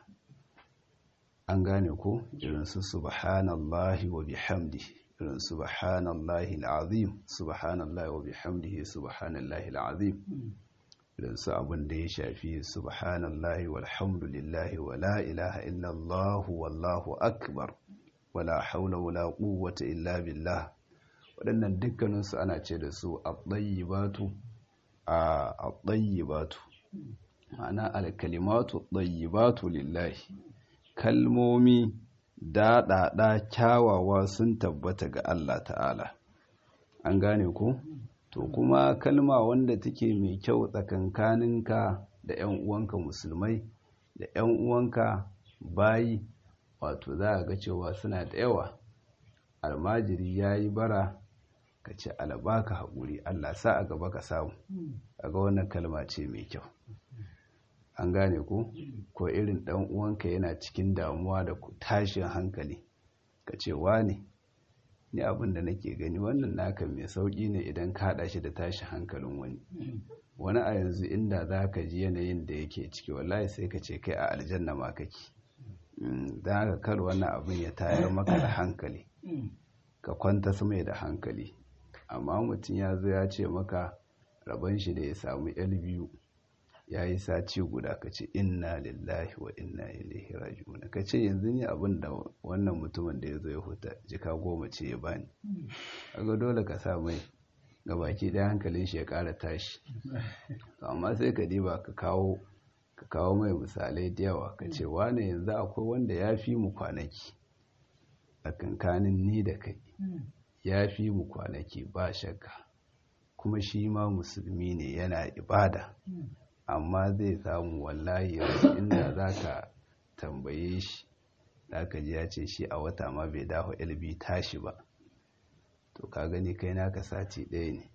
[SPEAKER 1] an gane ko irin su subhanallahi wa bihamdihi irin subhanallahi al'azim subhanallahi wa bihamdihi subhanallahi al'azim irin su abin da ya shafi subhanallahi walhamdulillahi wa la ilaha illallah wallahu akbar wala haula wala quwwata illa billah waɗannan dukkaninsu ana ce da su at-tayyibatu a at-tayyibatu ma'ana al-kalimatu at-tayyibatu lillahi kalmomi daɗaɗa kyawawa sun tabbata ga Allah ta'ala an gane ku to kuma kalma wanda take mai kyau tsakankaninka da 'yan uwanka musulmai da 'yan uwanka bayi wato za a ga cewa suna da yawa almajiri ya yi bara ka ce alabaka haƙuri Allah sa a gaba ka samu a ga wannan kalma ce mai kyau an gane ku ko irin dan uwanka yana cikin damuwa da tashin hankali ka ce ne ni abin da nake gani wannan naka mai sauki ne idan ka haɗa shi da tashin hankalin wani wani a yanzu inda za ka ji yanayin da yake ciki wallahi sai ka ce kai a aljanna ma kake don haka kar wannan abin ya tayar maka da hankali ka kwanta su mai da hankali amma mutum ya zo ya ce maka rabon shi da ya samu yal biyu ya yi sati guda ka ce inna lillahi wa inna ilaihi raji'un ka ce yanzu ne abin da wannan mutumin da ya zo ya huta jika goma ce ya bani kaga dole ka sa mai ga baki ɗaya hankalin shi ya ƙara tashi amma sai ka diba ka kawo ka kawo mai misalai da yawa ka ce wane yanzu akwai wanda ya fi mu kwanaki a kankanin ni da kai ya fi mu kwanaki ba shakka kuma shi ma musulmi ne yana ibada amma zai samu wallahi yanzu inda za ka tambaye shi za ka ji ya ce shi a wata ma bai dawo lb tashi ba to ka gani kai naka sati ɗaya ne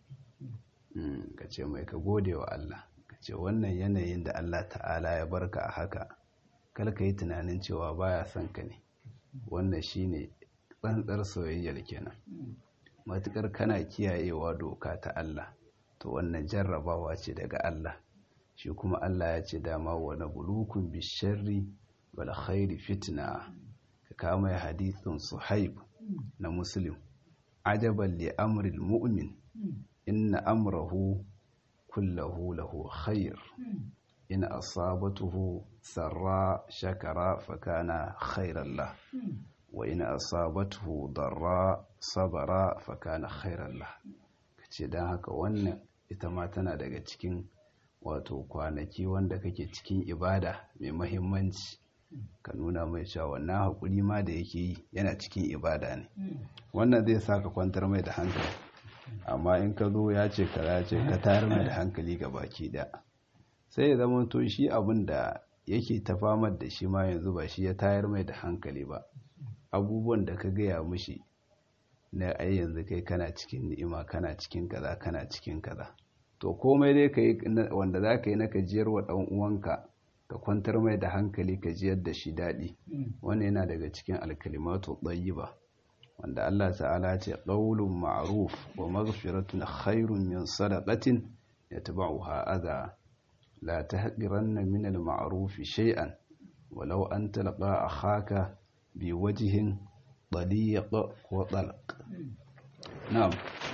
[SPEAKER 1] ka ce mai ka gode wa Allah ka ce wannan yanayin da Allah ta'ala ya barka a haka kar ka yi tunanin cewa baya son ka ne wannan shine tsantsar soyayyar kenan matukar kana kiyayewa doka ta Allah to wannan jarrabawa ce daga Allah shi kuma Allah ya ce dama wa nabluukum bisharri wal khairi fitna ka kama hadithun suhaib na muslim ajaban li amril mu'min inna amrahu kullahu lahu khair in asabatuhu sarra shakara fakana khairan lah wa in asabatuhu darra sabara fakana khairan lah kace dan haka wannan ita ma tana daga cikin wato kwanaki wanda kake cikin ibada mai mahimmanci ka nuna mai cewa wannan haƙuri ma da yake yi yana cikin ibada ne wannan zai sa ka kwantar mai da hankali amma in ka zo ya ce ka ce ka tayar mai da hankali ga baki da sai ya zama to shi abin da yake ta famar da shi ma yanzu ba shi ya tayar mai da hankali ba abubuwan da ka gaya mushi na ai yanzu kai kana cikin ni'ima kana cikin kaza kana cikin kaza to komai dai ka yi wanda za ka yi na kajiyar wa ɗan uwanka ka kwantar mai da hankali ka jiyar da shi daɗi wannan yana daga cikin alkalimatu ba wanda Allah ta'ala ce ƙaulun ma'ruf wa maghfiratun khairun min sadaqatin yatba'uha adha la tahqiranna min al-ma'ruf shay'an walau an talqa akhaka bi wajhin daliq wa talq na'am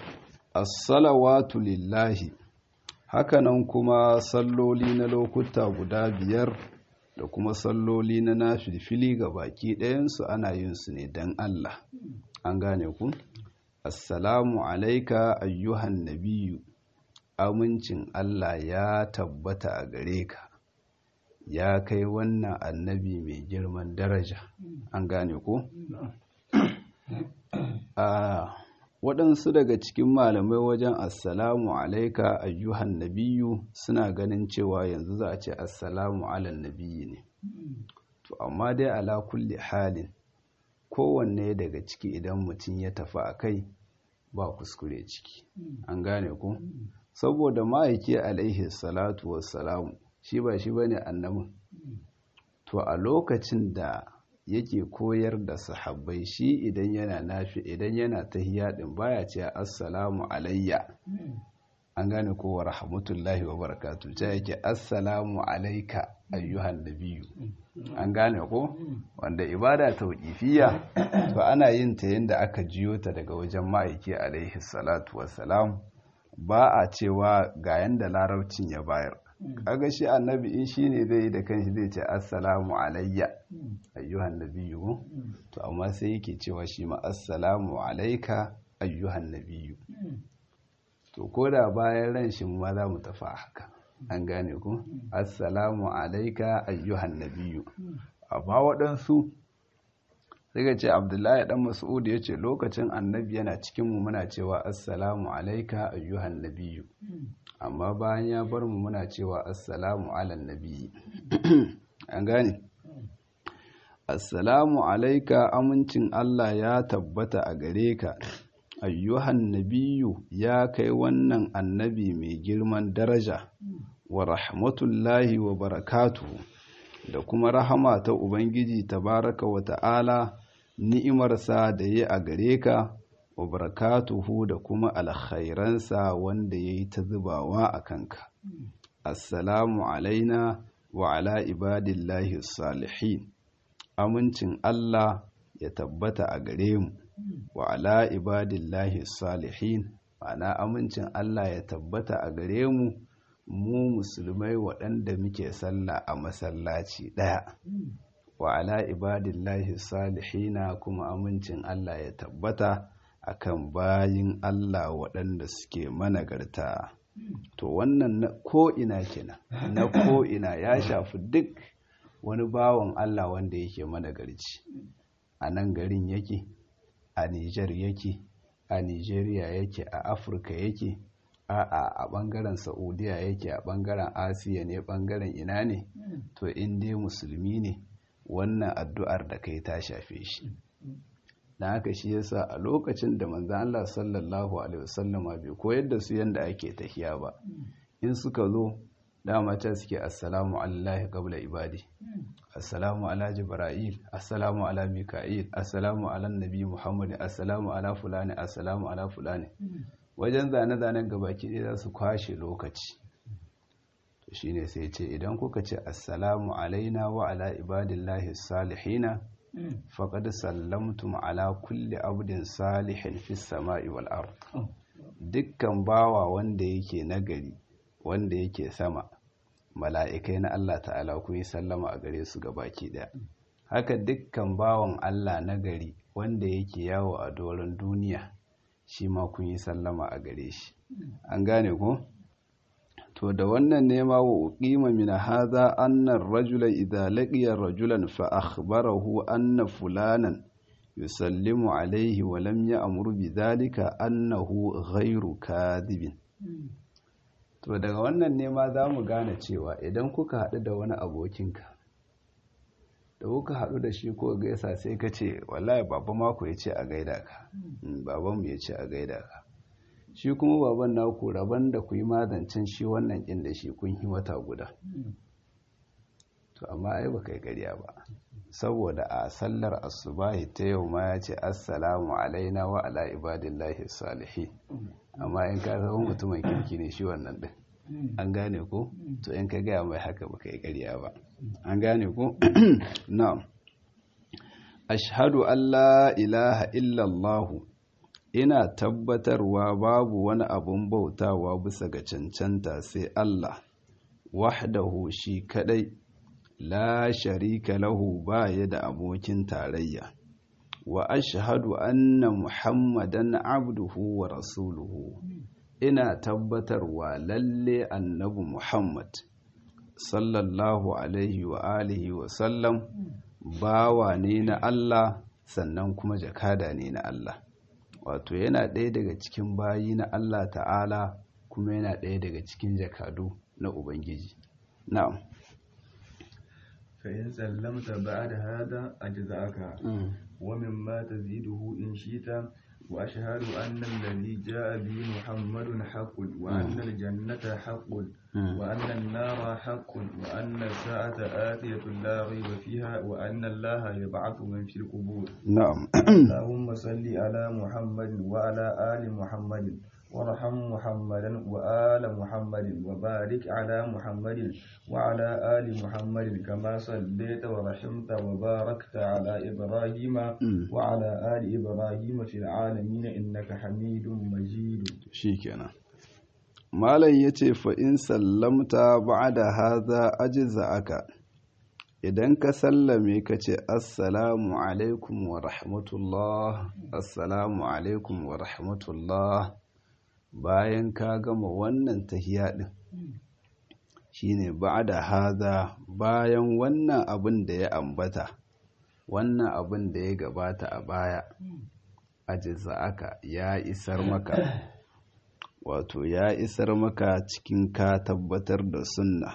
[SPEAKER 1] as-salawatu lillahi hakanan kuma salloli na lokuta guda biyar da kuma salloli na nafilfili ga baki ɗayansu ana yin su ne don Allah an gane ku assalamu alaika ayyuhan nabiyu amincin Allah ya tabbata a gare ka ya kai wannan annabi mai girman daraja an gane ku a waɗansu daga cikin malamai wajen assalamu alaika ayyuhan nabiyu suna ganin cewa yanzu za a ce assalamu alan nabiyi ne to amma dai ala kulli halin kowanne daga ciki idan mutum ya tafi a kai ba kuskure ciki an gane ku saboda ma'aiki alaihi salatu wassalamu shi ba shi bane annabin to a lokacin da yake koyar da sahabbai shi idan yana nafi idan yana tahiyya din baya ce assalamu alayya an gane ko wa rahmatullahi wa barakatu ta yake assalamu alaika ayyuhan nabiyyu an gane ko wanda ibada tauqifiyya to ana yin ta yanda aka jiyo ta daga wajen ma'aiki alaihi salatu wassalam ba a cewa ga yanda larabcin ya bayar kaga shi annabi in shine zai yi da kanshi zai ce assalamu alayya ayyuhan nabiyyu to amma sai yake cewa shi ma assalamu alaika ayyuhan nabiyyu to ko da bayan ran shi ma za mu tafi haka an gane ku assalamu alaika ayyuhan nabiyyu amma waɗansu sai ga ce abdullahi dan mas'ud ya ce lokacin annabi yana cikin mu muna cewa assalamu alaika ayyuhan nabiyyu amma bayan ya bar mu muna cewa assalamu ala nabiyyi an gane assalamu alaika amincin Allah ya tabbata a gare ka ayyuhan nabiyu ya kai wannan annabi mai girman daraja wa rahmatullahi wa barakatuhu da kuma rahama ta ubangiji tabaraka wa ta'ala ni'imarsa da ya a gare ka wa barakatuhu da kuma alkhairansa wanda ya yi ta zubawa a kanka assalamu alaina wa ala ibadillahi salihin amincin Allah ya tabbata a gare mu wa ala ibadillahi salihin ma'ana amincin Allah ya tabbata a gare mu mu musulmai waɗanda muke sallah a masallaci ɗaya wa ala ibadillahi salihina kuma amincin Allah ya tabbata akan bayin Allah waɗanda suke managarta to wannan na ko'ina kenan na ko'ina ya shafi duk wani bawan Allah wanda yake managarci a nan garin yake a Nijar yake a Nijeriya yake a Afirka yake a a bangaren Saudiya yake a bangaren Asiya ne bangaren ina ne to in dai musulmi ne wannan addu'ar da kai ta shafe shi dan haka shi yasa a lokacin da manzon Allah sallallahu alaihi wasallama bai koyar da su yanda ake tahiya ba in suka zo dama can suke assalamu alallahi qabla ibadi assalamu ala jibril assalamu ala mika'il assalamu ala nabi muhammad assalamu ala fulani assalamu ala fulani wajen zane-zanen gabaki ɗaya za su kwashe lokaci to shine sai ce idan kuka ce assalamu alaina wa ala ibadillahi salihina faqad sallamtum ala kulli abdin salihin fis sama'i wal ard dukkan bawa wanda yake nagari wanda yake sama mala'ikai na Allah ta'ala ku yi sallama a gare su baki ɗaya haka dukkan bawan Allah na gari wanda yake yawo a doron duniya shi ma kun yi sallama a gare shi an gane ku to da wannan nema wa uqima min hadha anna ar-rajula idha laqiya rajulan fa akhbarahu anna fulanan yusallimu alayhi wa lam ya'mur bi dhalika annahu ghayru kadhibin to daga wannan nema za mu gane cewa idan kuka haɗu da wani abokinka da kuka haɗu da shi ko gaisa sai ka ce wallahi baba mako ya ce a gaida ka babanmu ya ce a gaida ka shi kuma baban naku rabon da ku yi mazancin shi wannan ƙin da shi kun yi wata guda to amma ai ba kai ƙarya ba saboda a sallar asubahi ta yau ma ya ce assalamu alaina wa ala ibadillahi salihin amma in ka zama mutumin kirki ne shi wannan din an gane ko to in ka gaya mai haka baka yi ƙarya ba an gane ko na'am ashhadu an la ilaha illallah ina tabbatarwa babu wani abun bautawa bisa ga cancanta sai Allah wahdahu shi kadai la sharika lahu baya da abokin tarayya wa ashhadu anna muhammadan abduhu wa rasuluhu ina tabbatarwa lalle annabi muhammad sallallahu alaihi wa alihi wa sallam bawa ne na Allah sannan kuma jakada ne na Allah wato yana ɗaya daga cikin bayi na Allah ta'ala kuma yana ɗaya daga cikin jakadu na ubangiji na'am
[SPEAKER 2] فإن سلمت بعد هذا أجزأك ومما تزيده إن شئت وأشهد أن الذي جاء به محمد حق وأن الجنة حق وأن النار حق وأن الساعة آتية لا ريب فيها وأن الله يبعث من في القبور
[SPEAKER 1] نعم
[SPEAKER 2] اللهم صل على محمد وعلى آل محمد وارحم محمدا وآل محمد وبارك على محمد وعلى آل محمد كما صليت ورحمت وباركت على إبراهيم وعلى آل إبراهيم في العالمين إنك حميد مجيد
[SPEAKER 1] شيكنا malam ya ce fa'in sallamta ba da haza ajiza aka idan ka sallame ka ce assalamu alaikum wa rahmatullah assalamu alaikum wa rahmatullah bayan ka gama wannan tahiya ɗin shine ba da haza bayan wannan abin da ya ambata wannan abin da ya gabata a baya ajiza aka ya isar maka wato ya isar maka cikin ka tabbatar da sunna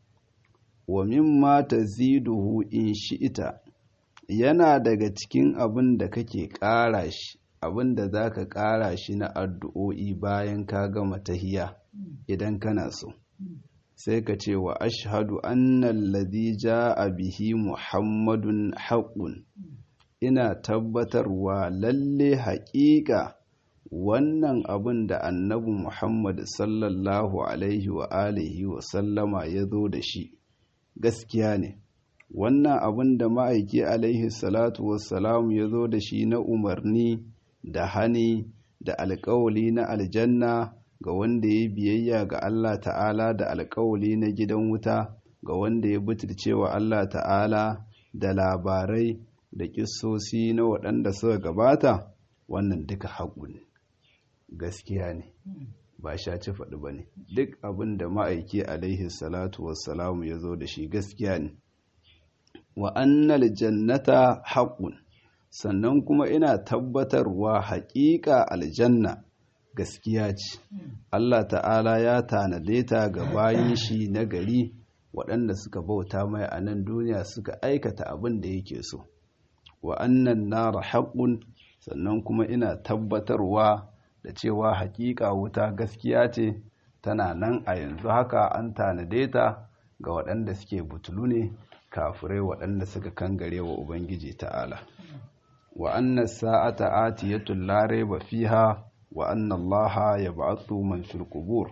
[SPEAKER 1] wa mimma taziduhu in shi'ita yana daga cikin abin da kake ƙara shi abin da za ka ƙara shi na addu'o'i bayan ka gama tahiya idan kana so sai ka ce wa ashhadu annal ladhi ja'a bihi muhammadun haqqun ina tabbatarwa lalle haƙiƙa wannan abin da annabi Muhammad sallallahu alaihi wa alihi wa sallama ya zo da shi gaskiya ne wannan abin da ma'aiki alaihi salatu wassalamu ya zo da shi na umarni da hani da alkawali na aljanna ga wanda ya biyayya ga Allah ta'ala da alkawali na gidan wuta ga wanda ya butulcewa Allah ta'ala da labarai da kissosi na waɗanda suka gabata wannan duka haƙu ne gaskiya ne ba shaci faɗi ba ne duk abin da ma'aiki alaihi salatu wassalamu ya zo da shi gaskiya ne wa annal jannata haƙun sannan kuma ina tabbatarwa haƙiƙa aljanna gaskiya ce Allah ta'ala ya tanade ta ga bayan shi na gari waɗanda suka bauta mai a nan duniya suka aikata abin da yake so wa annan nara haƙun sannan kuma ina tabbatarwa da cewa haƙiƙa wuta gaskiya ce tana nan a yanzu haka an tanade ta ga waɗanda suke butulu ne kafirai waɗanda suka kangare wa ubangiji ta'ala wa anna sa'ata atiyatun la raiba fiha wa anna allaha yab'athu man fil qubur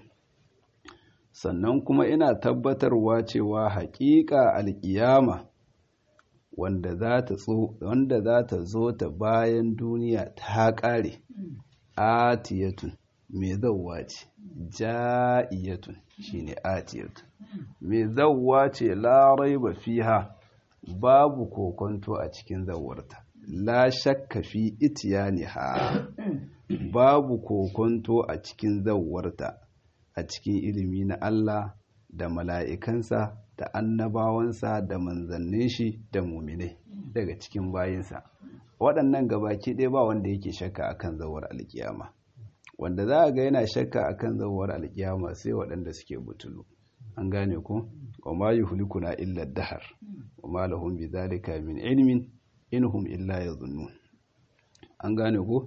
[SPEAKER 1] sannan kuma ina tabbatarwa cewa haƙiƙa alƙiyama wanda za ta wanda za ta zo ta bayan duniya ta ƙare atiyatun mai zauwa ce ja'iyatun shine atiyatun mai zauwa ce larai ba fiha babu kokonto a cikin zauwarta la shakka fi itiyaniha babu kokonto a cikin zauwarta a cikin ilimi na Allah da mala'ikansa da annabawansa da manzannin shi da muminai daga cikin bayinsa waɗannan gabaki ɗaya ba wanda yake shakka akan zawar alkiyama wanda za a ga yana shakka akan zawar alkiyama sai waɗanda suke butulu an gane ku wa ma yuhlikuna illa dahar wa ma lahum bi dhalika min ilmin inhum illa yadhunnun an gane ku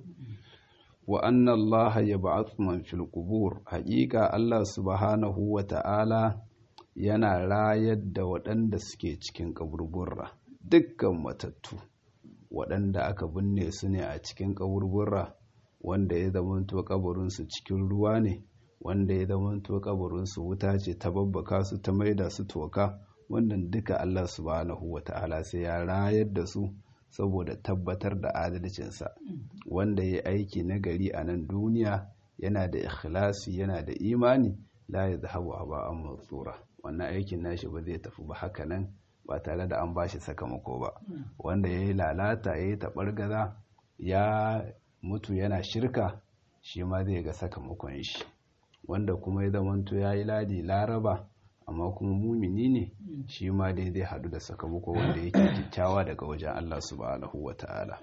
[SPEAKER 1] wa anna allaha yab'athu man fil qubur haqiqa allah subhanahu wa ta'ala yana rayar da waɗanda suke cikin kaburburra dukkan matattu waɗanda aka binne su ne a cikin kaburburra wanda ya zamanto kaburinsu cikin ruwa ne wanda ya zamanto kaburinsu wuta ce ta babbaka su ta maida su toka wannan duka Allah subhanahu wa ta'ala sai ya rayar da su saboda tabbatar da adalcinsa wanda ya aiki na gari a nan duniya yana da ikhlasi yana da imani la ya zahabu haba an matsura wannan aikin nashi ba zai tafi ba haka nan ba tare da an ba shi sakamako ba wanda ya yi lalata ya yi taɓargaza ya mutu yana shirka shi ma zai ga sakamakon shi wanda kuma ya zamanto ya yi ladi laraba amma kuma mumini ne shi ma dai zai haɗu da sakamako wanda yake kyakkyawa daga wajen Allah subhanahu wa ta'ala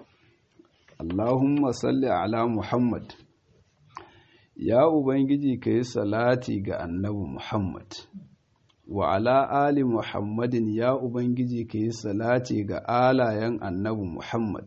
[SPEAKER 1] Allahumma salli ala Muhammad ya Ubangiji ka yi salati ga annabi Muhammad wa ala ali muhammadin ya ubangiji ka yi salati ga alayen annabi muhammad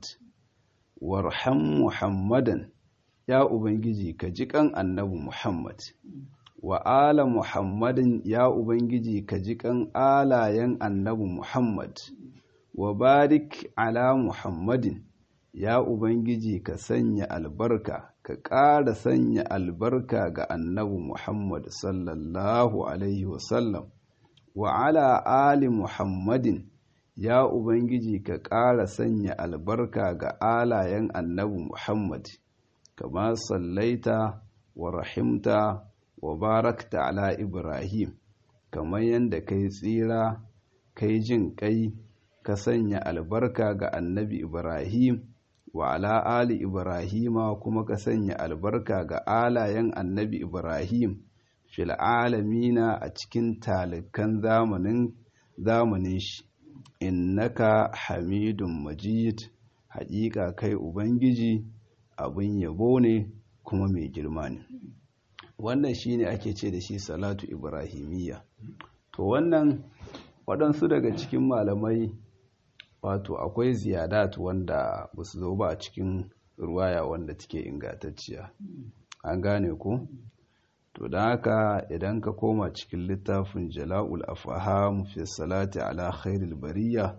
[SPEAKER 1] warham muhammadan ya ubangiji ka ji kan annabi muhammad wa ala muhammadin ya ubangiji ka ji kan alayen annabi muhammad wa barik ala muhammadin ya ubangiji ka sanya albarka ka ƙara sanya albarka ga annabi muhammad sallallahu alaihi wasallam wa ala ali muhammadin ya ubangiji ka ƙara sanya albarka ga alayen annabi muhammad kama sallaita wa rahimta wa barakta ala ibrahim kamar yadda kai tsira kai jin kai ka sanya albarka ga annabi ibrahim wa ala ali ibrahima kuma ka sanya albarka ga alayen annabi ibrahim fil alamina a cikin talikan zamanin zamanin shi innaka hamidun majid haƙiƙa kai ubangiji abin yabo ne kuma mai girma ne wannan shine ake ce da shi salatu ibrahimiyya to wannan waɗansu daga cikin malamai wato akwai ziyadat wanda ba su zo ba a cikin ruwaya wanda take ingantacciya an gane ku to don haka idan ka koma cikin littafin jala'ul afaham fi salati ala khairil bariya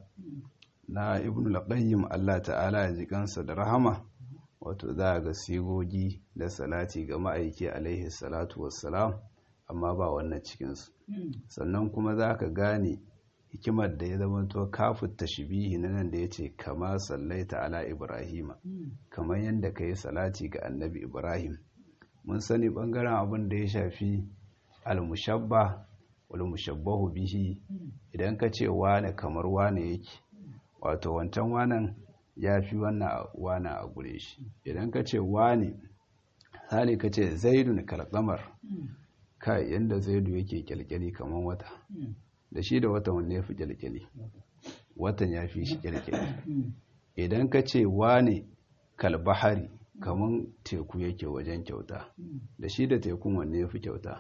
[SPEAKER 1] na ibn al-qayyim Allah ta'ala ya ji kansa da rahama wato za ga sigogi da salati ga ma'aiki alaihi salatu wassalam amma ba wannan cikinsu sannan kuma za ka gane hikimar da ya zama to kafin tashbihi na nan da ya ce kama sallaita ala ibrahima kamar yadda ka yi salati ga annabi ibrahim mun sani bangaren abin da ya shafi al-mushabba wal mushabbahu bihi idan ka ce wane kamar wane yake wato wancan wanan ya fi wannan wane a gure shi idan ka ce wane hali ka ce zaidun kalkamar kai yadda zaidu yake kyalkyali kamar wata da shi da watan wanda ya fi kyalkyali watan ya fi shi kyalkyali idan ka ce wane kalbahari kamar teku yake wajen kyauta da shi da tekun wanne ya fi kyauta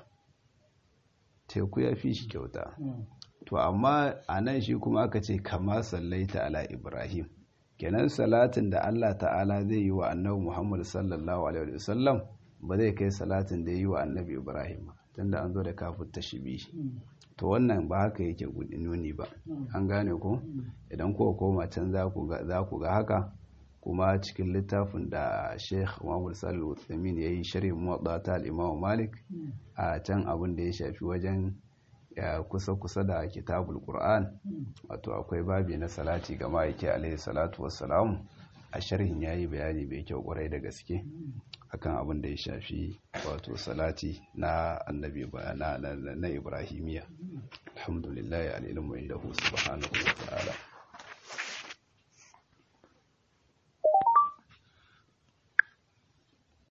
[SPEAKER 1] teku ya fi shi kyauta to amma a nan shi kuma aka ce kama sallaita ala ibrahim kenan salatin da allah ta'ala zai yi wa annabi muhammad sallallahu alaihi wasallam ba zai kai salatin da ya yi wa annabi ibrahim tunda an zo da kafin tashibi to wannan ba haka yake nuni ba an gane ko idan kuka koma can za ku ga haka kuma cikin littafin da sheikh muhammad sallu utsamin ya yi shirin muwadda ta al'imamu malik a can abin da ya shafi wajen kusa-kusa da kitabul qur'an wato akwai babi na salati ga ma'aiki alaihi salatu wassalamu a sharhin ya yi bayani mai kyau kwarai da gaske akan abin da ya shafi wato salati na annabi na ibrahimiya alhamdulillah alilmu indahu subhanahu wa ta'ala